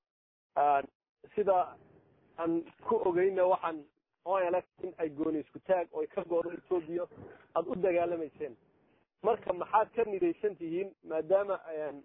sida aan ku ogeyna waxaan onlf in ay gooni isku taag oo ay ka goodo etoobiya aada u dagaalamayseen marka maxaad ka midaysan tihiin maadaama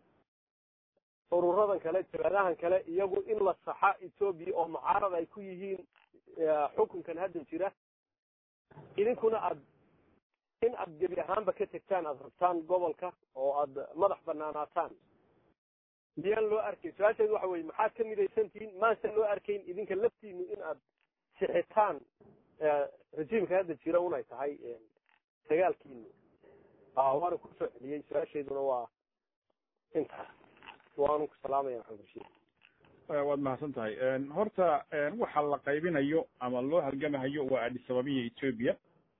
ururadan kale jabhadahan kale iyagu in la saxa etoobiya oo mucaarad ay ku yihiin xukunkan hadda jira idinkuna aad in aad gebi ahaanba ka tegtaan aad rabtaan gobolka oo aad madax banaanaataan miyaan loo arkayn su-aasheedu waxa weye maxaad ka midaysan tihiin maase loo arkayn idinka laftiinu in aad sixitaan rejiimka hadda jira unay tahay dagaalkiinu waana kusoo celiyey su-aasheeduna waa intaas waanu ku salaamaya maxamed rashiid waad mahadsan tahay horta waxa la qaybinayo ama loo halgamahayo waa adhisababiya etoobiya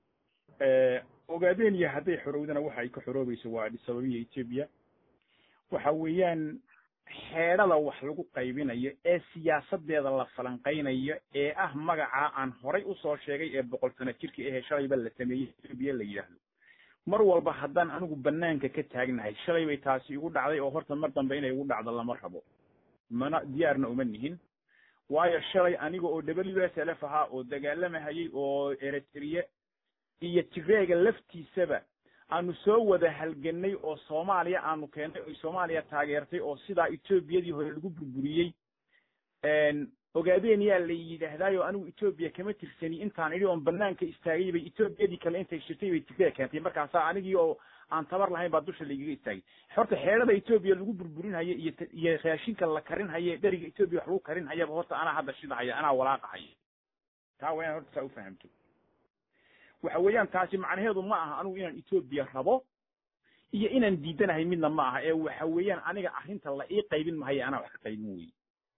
ogaadeniya hadday xorowdana waxa ay ka xoroobayso waa adhisababiya etoobiya waxa weeyaan xeedhada wax lagu qaybinayo ee siyaasadeeda la falanqaynayo ee ah magacaa aan horay usoo sheegay ee boqol sano jirka ahee shalayba la sameeyey etoobiya la yidhaahdo mar walba haddaan anigu banaanka ka taagnahay shalay bay taasi igu dhacday oo horta mar dambe inay igu dhacdo lama rabo mana diyaarna uma nihin waayo shalay aniga oo w s l f ahaa oo dagaalamahayay oo eritrea iyo tigreega laftiisaba aanu soo wada halganay oo soomaaliya aanu keennay oy soomaaliya taageertay oo sidaa etoobiyadii hore lagu burburiyey ogaadeniyaa la yidhaahdaayo anigu etoobiya kama tirsani intaan idhi oon banaanka istaagay bay etoobiyadii kale intay shirtay bay tigreeg keentay markaasaa anigii oo aan tabar lahayn baa dusha laigaga istaagay horta xeedhada etoobiya lagu burburinhayo iyo iyo raashinka la karinhayo dheriga etoobiya wax lagu karinhayaba horta anaa hadda shidahaya anaa walaaqahaya taa waa inaan horta saa ufahamto waxa weeyaan taasi macnaheedu ma aha anigu inaan etoobiya rabo iyo inaan diidanahay midna ma aha ee waxa weeyaan aniga arrinta la ii qaybin mahaye anaa wax ka qaybin weye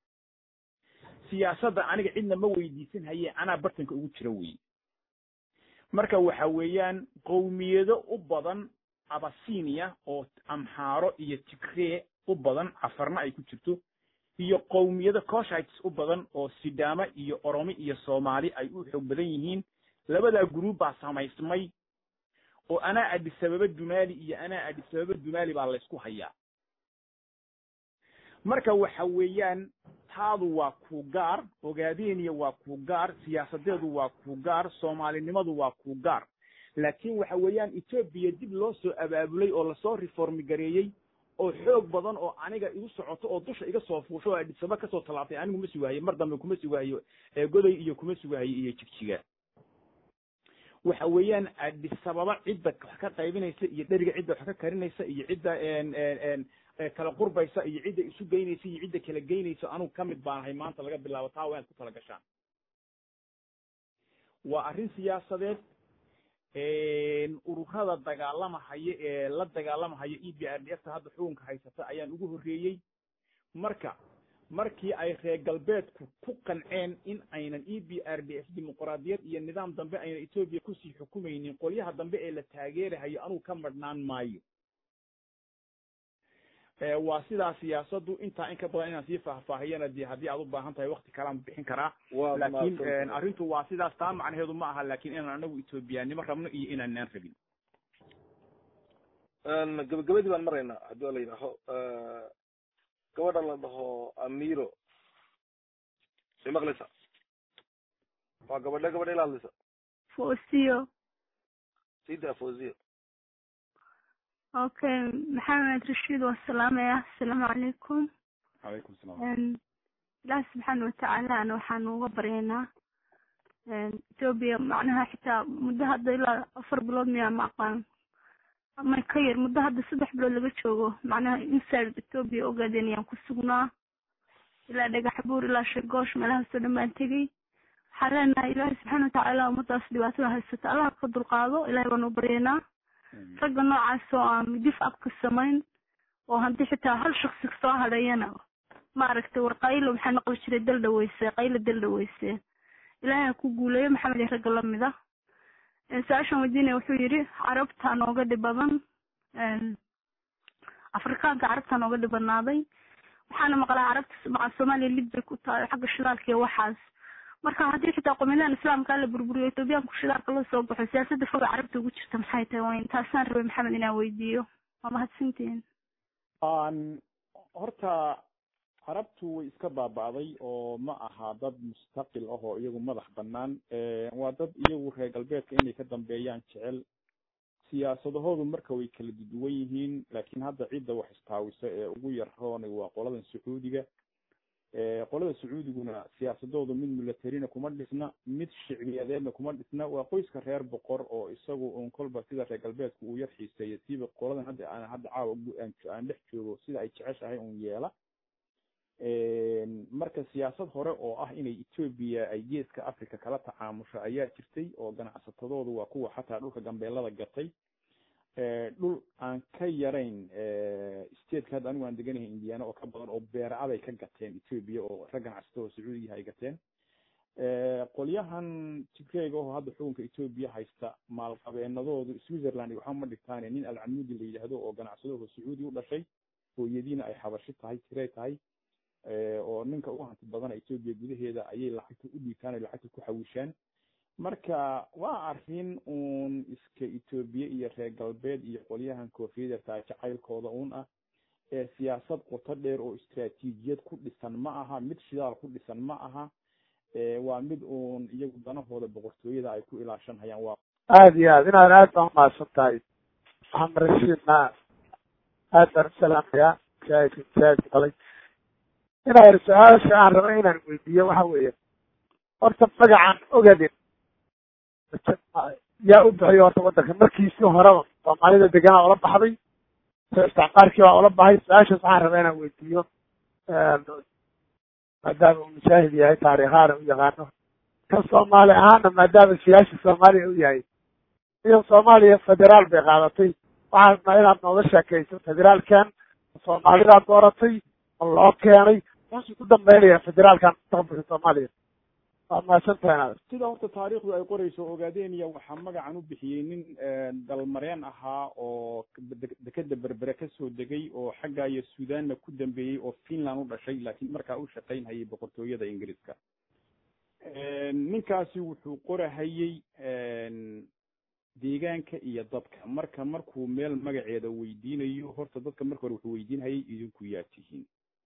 siyaasadda aniga cidna ma weydiisan haye anaa bartanka ugu jira weye marka waxa weeyaan qowmiyado u badan abasinia oo amxaaro iyo tigree u badan cafarna ay ku jirto iyo qowmiyado coshites u badan oo sidaama iyo oromi iyo soomaali ay u xoog badan yihiin labadaa guruub baa samaysmay oo anaa adisababa dumaali iyo anaa adisababa dumaali baa laysku hayaa marka waxa weeyaan taadu waa ku gaar ogaadeniya waa ku gaar siyaasadeedu waa ku gaar soomaalinimadu waa ku gaar laakiin waxa weeyaan etoobiya dib loo soo abaabulay oo lasoo reformi gareeyey oo xoog badan oo aniga igu socoto oo dusha iga soo fuusho oo adhisaba kasoo tallaabtay anigu ma sugaayo mar dambe kuma sugaayo goday iyo kuma sugaayo iyo jigjiga waxa weeyaan adisababa cidda wax ka qaybinaysa iyo dheriga cidda wax ka karinaysa iyo cidda kala qurbaysa iyo cidda isu geynaysa iyo cidda kala geynaysa anugu ka mid baanahay maanta laga bilaabo taa waa inaad ku tala gashaan waa arrin siyaasadeed ururada dagaalamahaya ee la dagaalamahaya e b r d f ta hadda xukunka haysata ayaan ugu horreeyey marka markii ay reer galbeedku ku qanceen in aynan e b r d f dimuqraadiyad iyo nidaam dambe aynan etoobiya kusii xukumaynin qolyaha dambe ee la taageerahayo anugu ka madhnaan maayo waa sidaa siyaasaddu intaa in ka badan inaan sii faahfaahiyana dee haddii aad u baahan tahay wakti kalean bixin karaa laakiin arrintu waa sidaas taa macnaheedu ma aha laakiin inaan anagu etoobiyaanimo rabno iyo inaanaan rabin gabagabadii baan maraynaa haddii waa la yidhaaho gabadha la dhaho amiro may maqlaysa waa gabadhe gabadhe ila hadlaysa fosiyo sida fosiyo okay maxamed rashiid waa salaamaya asalaamu calaykum calaykum salaam ilaahi subxaana watacaala ana waxaanu uga baryaynaa etoobiya macnaha xitaa muddo hadda ilaa afar bilood miyaa ma aqaan ama ka yar muddo hadda saddex bilood laga joogo macnaha inside etoobiya ogaadeen ayaan ku sugnaa ilaa dhagax buur ilaa sheegoosh meelahaasoo dhan baan tegey waxaan leenahay ilaahi subxaana watacaala ummadaas dhibaatada haysata allaha ka dulqaado ilahay baanu u baryaynaa ragga noocaas oo aan dif abka samayn oo haddii xitaa hal shaksi soo hadhayana maaragtay war qaylo maxaa noqon jiray dal dhaweyse qaylo dal dhaweyse ilaahay ha ku guuleeyo maxamed iyo ragga lamid ah su-aashan weydiinaya wuxuu yidhi carabta nooga dhib badan afrikaanka carabta nooga dhibanaaday waxaana maqlaa carabta maca soomaaliya lid bay ku tahay xagga shidaalka iyo waxaas marka haddii xitaa qomiyadan islaamka la burburiyo etoobiyaanku shidaalka la soo baxo siyaasadda foga carabta ugu jirta maxay tahay wayn taasaan rabay maxamed inaan weydiiyo waa mahadsantihin horta carabtu way iska baaba'day oo ma aha dad mustaqil ah oo iyagu madax bannaan waa dad iyagu reer galbeedka inay ka dambeeyaan jecel siyaasadahoodu marka way kala duwan yihiin laakiin hadda cidda wax istaawisa ee ugu yarroon waa qoladan sacuudiga qolada sacuudiguna siyaasadoodu mid milatarina kuma dhisna mid shicbiyadeedna kuma dhisna waa qoyska reer boqor oo isagu un kolba sida reer galbeedku uu yar xiiseeya siiba qoladan hadda aan hadda caawa aan dhex joogo sida ay jeceshahay un yeela marka siyaasad hore oo ah inay etoobiya ay geeska africa kala tacaamusho ayaa jirtay oo ganacsatadoodu waa kuwa xataa dhulka gambeelada gatay dhul aan ka yarayn stateka hadda anigu aan deganahay indiana oo ka badan oo beeracaday ka gateen etoobiya oo rag ganacsatado sacuudiyaha ay gateen qolyahan tigreega oo hadda xukunka etoobiya haysta maalqabeenadoodu switzerland waxba ma dhigtaane nin alcamudi la yidhaahdo oo ganacsadooda sacuudi u dhashay hooyadiina ay xabashi tahay tirey tahay oo ninka u hanti badana etoobiya gudaheeda ayay lacagta u dhiibtaan ay lacagta ku xawishaan marka waa arrin uun iska etoobiya iyo reer galbeed iyo qolyahan koofiyada jacaylkooda uun ah ee siyaasad qoto dheer oo istraatiijiyad ku dhisan ma aha mid shidaal ku dhisan ma aha waa mid uun iyagu danahooda boqortooyada ay ku ilaashanhayaan waa aada iyo aad inaad aad baan umahadsan tahay maxamed rashiidna aad baan u salaamayaa masaajidka masaajidka qalay inaa su-aasha aan raba inaan weydiiyo waxa weeye horta magacan ogadin yaa u bixiyo horta waddanka markiisii horeba soomaalida deganaa ula baxday isticmaarkii baa ula baxay su-aashaas waxaan rabaa inaan weydiiyo maadaama uu mujaahid yahay taariikhaana u yaqaano kan soomaali ahaana maadaama siyaasi soomaaliya u yahay iyo soomaaliya federaal bay qaadatay waxaan rabnaa inaad nooga sheekayso federaalkan soomaalidaa dooratay ma loo keenay wuxuu ku dambeynaya federaalkan mustaqbalka soomaaliya waa mahadsantahay inaad sida horta taariikhdu ay qorayso ogaadeniya waxaa magacan u bixiyey nin dalmareen ahaa oo dekeda berbere kasoo degay oo xagga iyo suudanna ku dambeeyey oo finland u dhashay laakiin markaa u shaqaynhayay boqortooyada ingiriiska ninkaasi wuxuu qorahayey deegaanka iyo dadka marka markuu meel magaceeda weydiinayo horta dadka marka hore wuxuu weydiinhayay idinku yaa tihiin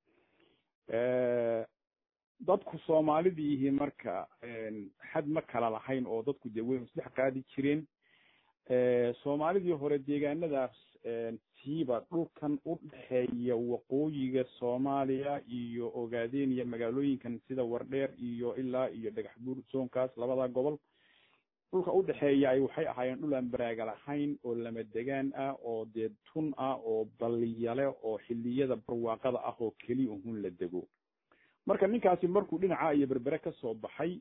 dadku soomaalidiihi marka xad ma kala lahayn oo dadku dee way isdhex qaadi jireen soomaalidii hore deegaanadaas siiba dhulkan u dhexeeya waqooyiga soomaaliya iyo ogaadeniya magaalooyinkan sida wardheer iyo ilaa iyo dhagax buur zoonkaas labada gobol dhulka udhexeeya ay waxay ahaayeen dhul aan baraaga lahayn oo lama degaan ah oo dee tun ah oo balliyale oo xilliyada barwaaqada ah oo keliya uhun la dego marka ninkaasi markuu dhinaca iyo berbere ka soo baxay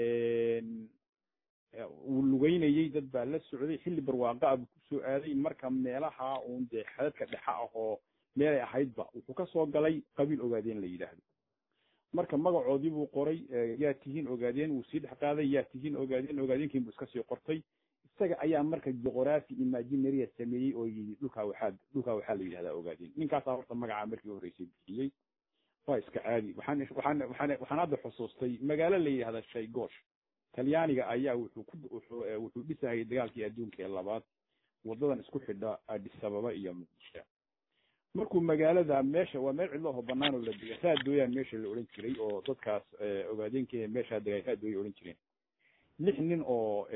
uu lugeynayey dad baa la socday xilli barwaaqa ah buu kusoo aaday marka meelaha uun dee xadadka dhexa ah oo meelay ahaydba wuxuu ka soo galay qabiil ogaadeen la yidhaahdo marka magacoodii buu qoray yaa tihiin ogaadeen wuu sii dhex qaaday yaa tihiin ogaadeen ogaadeenkiin buu iska sii qortay isaga ayaa marka juqraphy imaginaria sameeyey oo yidhi dhulkaa waxaa dhulkaa waxaa la yidhahdaa ogaadeen ninkaasaa horta magacaa markii horreysay bixiyey waa iska caadi waxaan waxaan waxaan waxaan hadda xusuustay magaalo la yidhahda shaygosh talyaaniga ayaa wuxuu ku wuxuu wuxuu dhisahayay dagaalkii adduunka ee labaad wadadan isku xidha addis ababa iyo muqdisho markuu magaalada meesha waa meel cidlo oo banaan oo la dega raadooyaan meesha la odhan jiray oo dadkaas ogaadeenka meeshaa degay raadooya odhan jireen lix nin oo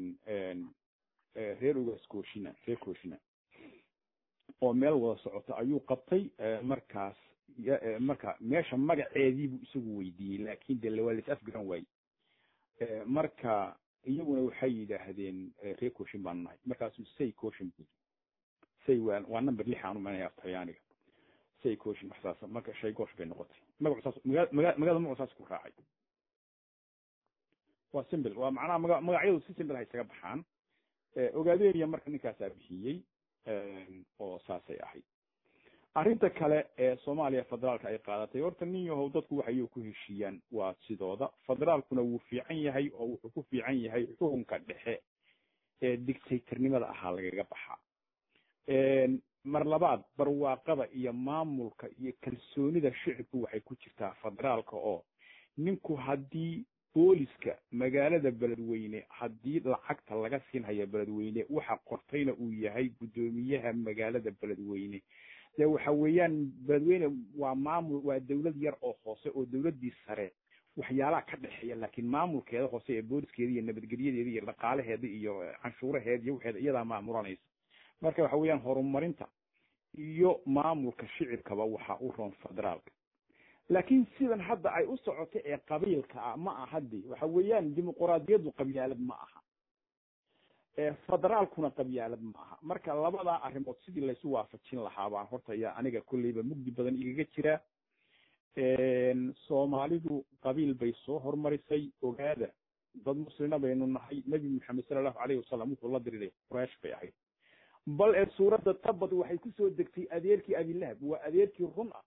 reer ogaas kooshina reer kooshina oo meel wada socota ayuu qabtay markaas marka meesha magaceediibuu isagu weydiiyey laakin de waa lais afgaran waaye marka iyaguna waxay yidhaahdeen reer kooshin baanu nahay markaasuu say kooshin buu say waa waa number lix aan umanaya talyaaniga say kooshin wax saas marka shay goosh bay noqotay magacu saas maga maga magada magacu saas ku raacay waa simple waa macnaha maga magacyadu si simple hay isaga baxaan ogaadeniya marka ninkaasaa bixiyey oo saasay ahayd arrinta kale ee soomaaliya federaalka ay qaadatay horta nin yahow dadku waxay ku heshiiyaan waa sidooda federaalkuna wuu fiican yahay oo wuxuu ku fiican yahay xukunka dhexe ee dictatornimada ahaa lagaga baxaa mar labaad barwaaqada iyo maamulka iyo kalsoonida shicibku waxay ku jirtaa federaalka oo ninku haddii booliska magaalada beledweyne haddii lacagta laga siinhayo beledweyne waxa qortayna uu yahay guddoomiyaha magaalada beledweyne dee waxa weeyaan beledweyne waa maamul waa dawlad yar oo hoose oo dawladdii sare waxyaalaha ka dhexeeya laakiin maamulkeeda hoose ee booliskeeda iyo nabadgelyadeeda iyo dhaqaalaheeda iyo canshuuraheeda iyo waxeeda iyadaa maamulanaysa marka waxa weeyaan horumarinta iyo maamulka shicibkaba waxa u roon federaalka laakiin sidan hadda ay u socoto ee qabiilka ah ma aha de waxa weeyaan dimuquraadiyaddu qabyaalad ma aha federaalkuna qabyaalad ma aha marka labadaa arrimood sidii laysu waafajin lahaa baan horta yaa aniga kolleyba mugdi badan igaga jira soomaalidu qabiil bay soo hormarisay ogaada dad muslina baynu nahay nebi maxamed sala allahu alayhi wasalam wuxuu la diriray quraysh bay ahayd bal ee suuradda tabad waxay kusoo degtay adeerkii abilahab waa adeerkii run ah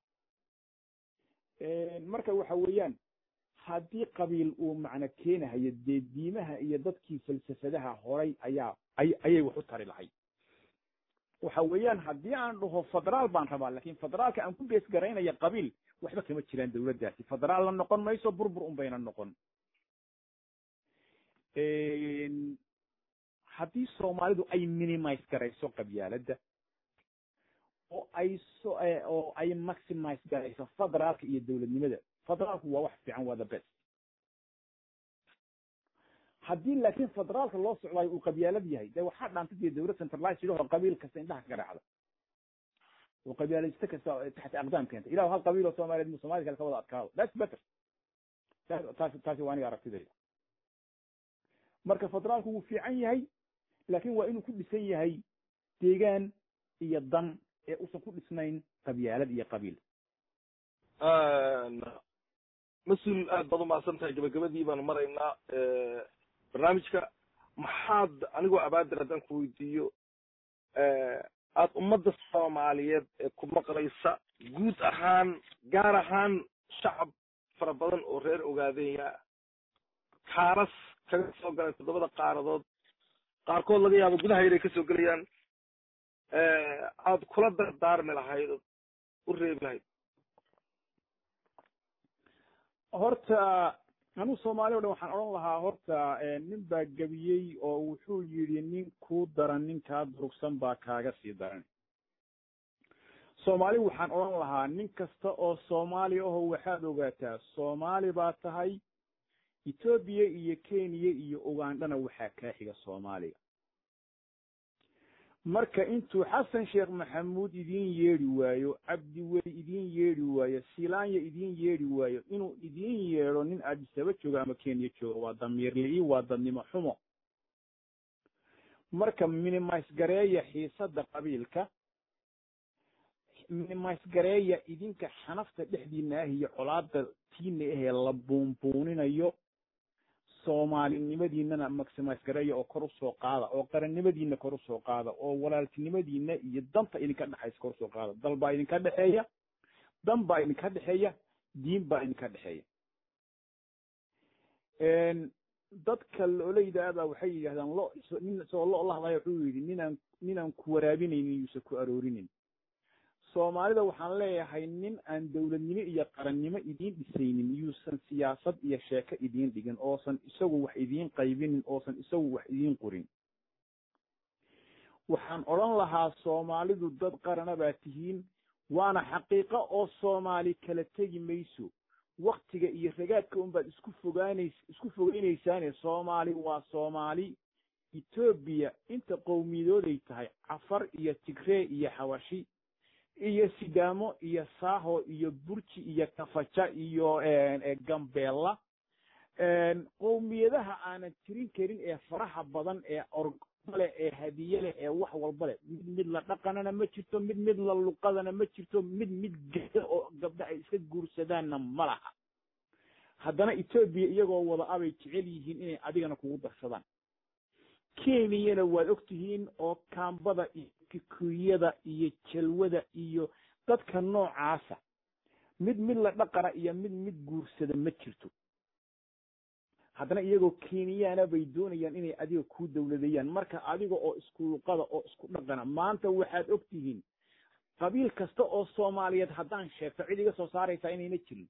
marka waxa weeyaan haddii qabiil uu macno keenahayo dee diimaha iyo dadkii falsafadaha horay ayaa ayay wax u tari lahayd waxa weeyaan haddii aan dhaho federaal baan rabaa lakin federaalka aan ku bees garaynaya qabiil waxba kama jiraan dawladdaasi federaal la noqon mayso burbur un bayna noqon haddii soomaalidu ay minimise garayso qabyaaladda oo ay so oo ay maximize garayso federaalka iyo dawladnimada federaalku waa wax fiican waa the best haddii laakiin federaalka loo socdaayo uu qabyaalad yahay dee waxaa dhaantay dee dawlad centralized idhahoo qabiil kasta indhaha ka garaacda oo qabyaalayste kasta taxta aqdaam keenta ilahu hal qabiil oo soomaaliyeed mu soomali kale ka wada adkaado that's better taasi taasi waa aniga aragtidayda marka federaalku wuu fiican yahay laakin waa inuu ku dhisan yahay deegaan iyo dan ee usan ku dhisnayn qabyaalad iyo qabiil mas-uul aad baad umahadsan tahay gabagabadii baanu maraynaa barnaamijka maxaad anigoo abaadir haddaan ku weydiiyo aad ummadda soomaaliyeed ee ku maqlaysa guud ahaan gaar ahaan shacab fara badan oo reer ogaadenya kaalas kaga soo galay toddobada qaaradood qaarkood laga yaabo gudaha yaray kasoo gelayaan aad kula dardaarmi lahayd ood u reebi lahayd horta anuu soomaali o dhan waxaan odhan lahaa horta nin baa gebiyey oo wuxuu yidhi nin kuu daran ninkaa durugsan baa kaaga sii daran soomaali waxaan odhan lahaa nin kasta oo soomaali aho waxaad ogaataa soomaali baa tahay etoobiya iyo kenya iyo ugandhana waxaa kaa xiga soomaaliga marka intuu xasan sheekh maxamuud idiin yeedhi waayo cabdiweli idiin yeedhi waayo silaanya idiin yeedhi waayo inuu idiin yeedho nin addisaba joogo ama kenya joogo waa damiirli-i waa dadnimo xumo marka minimise gareeya xiisadda qabiilka minimise gareeya idinka xanafta dhexdiina ah iyo colaada tiina ahee la buunbuuninayo soomaalinimadiinana maximise gareeya oo kor usoo qaada oo qarannimadiina kor usoo qaada oo walaaltinimadiina iyo danta idinka dhexaysa kor usoo qaada dal baa idinka dhexeeya dan baa idinka dhexeeya diin baa idinka dhexeeya dadka loolayda abaa waxay yidhahdaan lo nin isagoo lo la hadlaya wuxuu yidhi ninaan ninaan ku waraabinaynin yuusan ku aroorinin soomaalida waxaan leeyahay nin aan dowladnimo iyo qarannimo idiin dhisaynin yuusan siyaasad iyo sheeko idiin dhigin oosan isagu wax idiin qaybinin oosan isagu wax idiin qorin waxaan odhan lahaa soomaalidu dad qarana baa tihiin waana xaqiiqo oo soomaali kala tegi mayso waktiga iyo ragaadka unbaad isku fogaanays isku fogeynaysaane soomaali waa soomaali etoobiya inta qowmiyadooday tahay cafar iyo tigree iyo xawashi iyo sidaamo iyo saaho iyo burji iyo kafaja iyo gambeella qowmiyadaha aanan tirin karin ee faraha badan ee orgole ee hadiye leh ee wax walba leh mid mid la dhaqanana ma jirto mid mid la luqadana ma jirto mid mid geda oo gabdha ay iska guursadaanna ma laha haddana etoobiya iyagoo wada abay jecel yihiin inay adigana kugu darsadaan kenyana waad og tihiin oo kaambada iyo kikuyada iyo jalwada iyo dadka noocaasa mid mid la dhaqana iyo mid mid guursada ma jirto haddana iyagoo kenyaana bay doonayaan inay adiga ku dowladeeyaan marka adiga oo isku luqada oo isku dhaqana maanta waxaad og tihiin qabiil kasta oo soomaaliyeed haddaan sheegto cid iga soo saaraysaa inayna jirin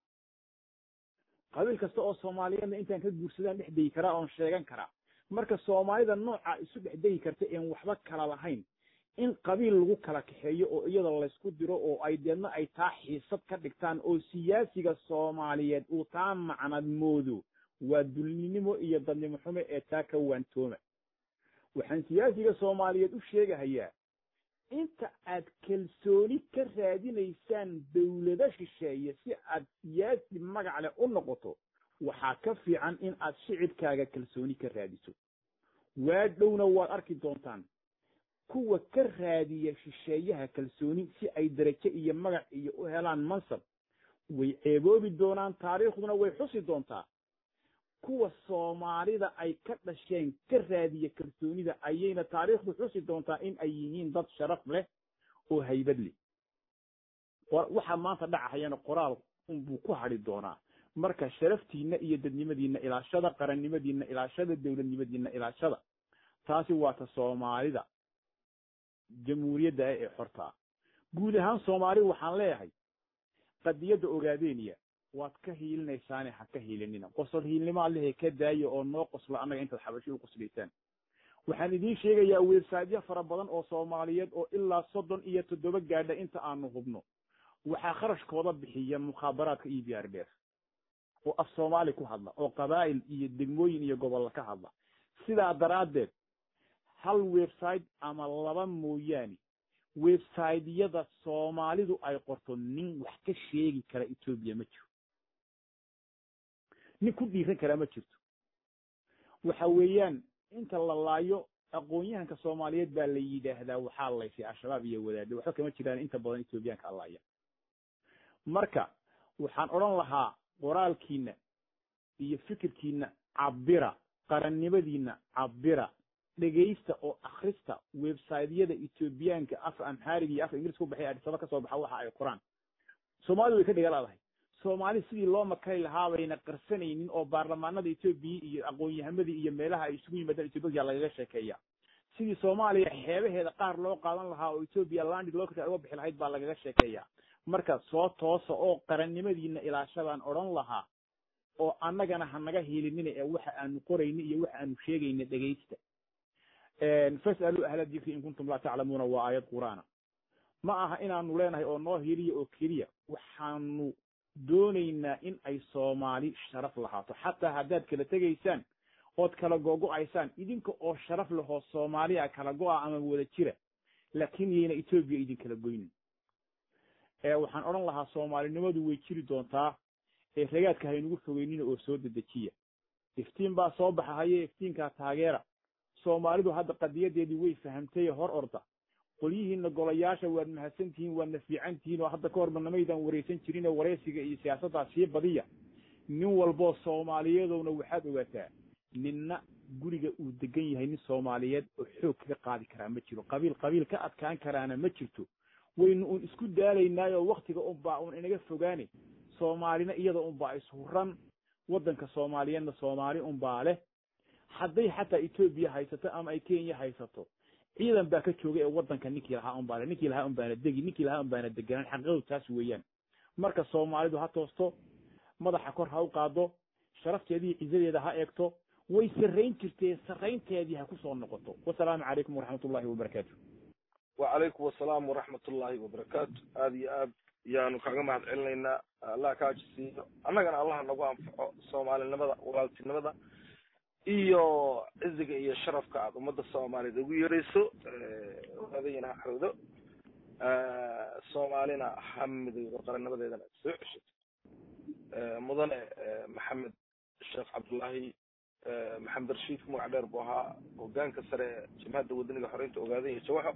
qabiil kasta oo soomaaliyeedna intaan ka guursadaan dhex degi karaa oon sheegan karaa marka soomaalida nooca isu dhex degi karta een waxba kala lahayn in qabiil lagu kala kaxeeyo oo iyada laysku diro oo ay deedna ay taa xiisad ka dhigtaan oo siyaasiga soomaaliyeed uu taa macnad moodo waa dulninimo iyo dadnimo xumo ee taa ka waantooma waxaan siyaasiga soomaaliyeed u sheegahayaa inta aad kalsooni ka raadinaysaan dowlado shisheeye si aad siyaasi magac leh u noqoto waxaa ka fiican in aad shicibkaaga kalsooni ka raadiso waa dhowna waad arki doontaan kuwa ka raadiya shisheeyaha kalsooni si ay darajo iyo magac iyo u helaan mansab way ceeboobi doonaan taariikhduna way xusi doontaa kuwa soomaalida ay ka dhasheen ka raadiya kalsoonida ayayna taariikhdu xusi doontaa in ay yihiin dad sharaf leh oo haybad leh waxaa maanta dhacahayana qoraal unbuu ku hadhi doonaa marka sharaftiina iyo dadnimadiina ilaashada qarannimadiina ilaashada dowladnimadiina ilaashada taasi waa ta soomaalida jamhuuriyadda ah ee xortaa guud ahaan soomaali waxaan leeyahay qadiyadda ogaadeeniya waad ka hiilinaysaane ha ka hiilinina qosol hiilnimo allehe ka daaya oo noo qosla annaga intaad xabashi u qoslaysaan waxaan idiin sheegayaa websaydyo fara badan oo soomaaliyeed oo ilaa soddon iyo toddoba gaadha inta aanu hubno waxaa kharashkooda bixiya mukhaabaraadka iyo b r d f oo af soomaali ku hadla oo qabaa'il iyo degmooyin iyo gobollo ka hadla sidaa daraaddeed hal website ama laba mooyaane websiteyada soomaalidu ay qorto nin wax ka sheegi kara etoobiya ma jiro nin ku dhiiran karaa ma jirto waxa weeyaan inta la laayo aqoon-yahanka soomaaliyeed baa la yidhaahdaa waxaa laysay al-shabaab iyo wadaade waxba kama jiraan inta badan etoobiyaanka allaaya marka waxaan odhan lahaa qoraalkiina iyo fikirkiina cabira qarannimadiina cabira dhegaysta oo akhrista websiteyada etoobiyaanka af amxaariga iyo afka ingiriska ku baxay adisaba ka soo baxa waxa ay qoraan soomaalidu way ka dhigalaadahay soomaali sidii loo makari lahaa bayna qarsanaynin oo baarlamaanada etoobiya iyo aqoon-yahamadii iyo meelaha ay isugu yimaadaan etoobiya lagaga sheekeeya sidii soomaaliya xeebaheeda qaar loo qaadan lahaa oo etoobiya landi locta uga bixi lahayd baa lagaga sheekeeya marka soo toosa oo qarannimadiina ilaashadaan odhan lahaa oo annagana hanaga hiilinina ee waxa aanu qorayna iyo waxa aanu sheegayna dhegaysta fasaluu ahla dikri in kuntum laa taclamuuna waa aayad qur'aana ma aha inaanu leenahay oo noo hiliya oo keliya waxaanu doonaynaa in ay soomaali sharaf lahaato xataa haddaad kala tegaysaan ood kala gogo-aysaan idinka oo sharaf lahoo soomaaliya kala go-a ama wada jira laakiin yayna etoobiya idinkala goynin waxaan odhan lahaa soomaalinimadu way jiri doontaa ee ragaadka haynugu fogeynina oo soo dedejiya iftiin baa soo baxa haye iftiinkaa taageera soomaalidu hadda qadiyadeedii way fahamtay hor orda qolyihiina golayaasha waad mahadsantihiin waadna fiican tihiin oo hadda ka horba namaydaan waraysan jirin oo waraysiga iyo siyaasaddaa sii badiya nin walboo soomaaliyeedowna waxaad ogaataa ninna guriga uu degan yahay nin soomaaliyeed oo xoog kaga qaadi karaa ma jiro qabiil qabiil ka adkaan karaana ma jirto waynu un isku daalaynaayo waktiga unbaa un inaga fogaane soomaalina iyada unbaa ishuran waddanka soomaaliyeedna soomaali unbaa leh hadday xataa etoobiya haysato ama ay kenya haysato ciidan baa ka jooga ee waddanka ninkii lahaa unbaa le ninkii lahaa unbaana degi ninkii lahaa unbaana deganaan xaqiiqadu taas weeyaan marka soomaalidu ha toosto madaxa kor ha u qaado sharafteedii cizadeeda ha eegto way sarrayn jirtee sarraynteedii ha ku soo noqoto wasalaamu calaykum waraxmat ullahi wabarakaatu wacalaykum wasalaam waraxmat ullahi wabarakaatu aada iyo aad yaanu kaga mahad celinaynaa allah ka ajisiiyo annagana allah nagu anfaco soomaalinimada walaaltinimada iyo ciziga iyo sharafka aad ummadda soomaaliyeed ugu yeerayso odaadayina ha xawdo soomaalina ha midowdo qarannimadeedana ad soo ceshato mudane maxamed sheekh cabdullaahi maxamed rashiid ku magac dheer buu ahaa hogaanka sare ee jabhadda wadaniga xoreynta ogaadan iyo jawaxo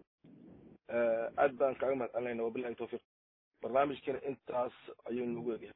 aad baan kaaga mahad celinayna wabilahi tawfiiq barnaamijkana intaas ayuu nagu egyahay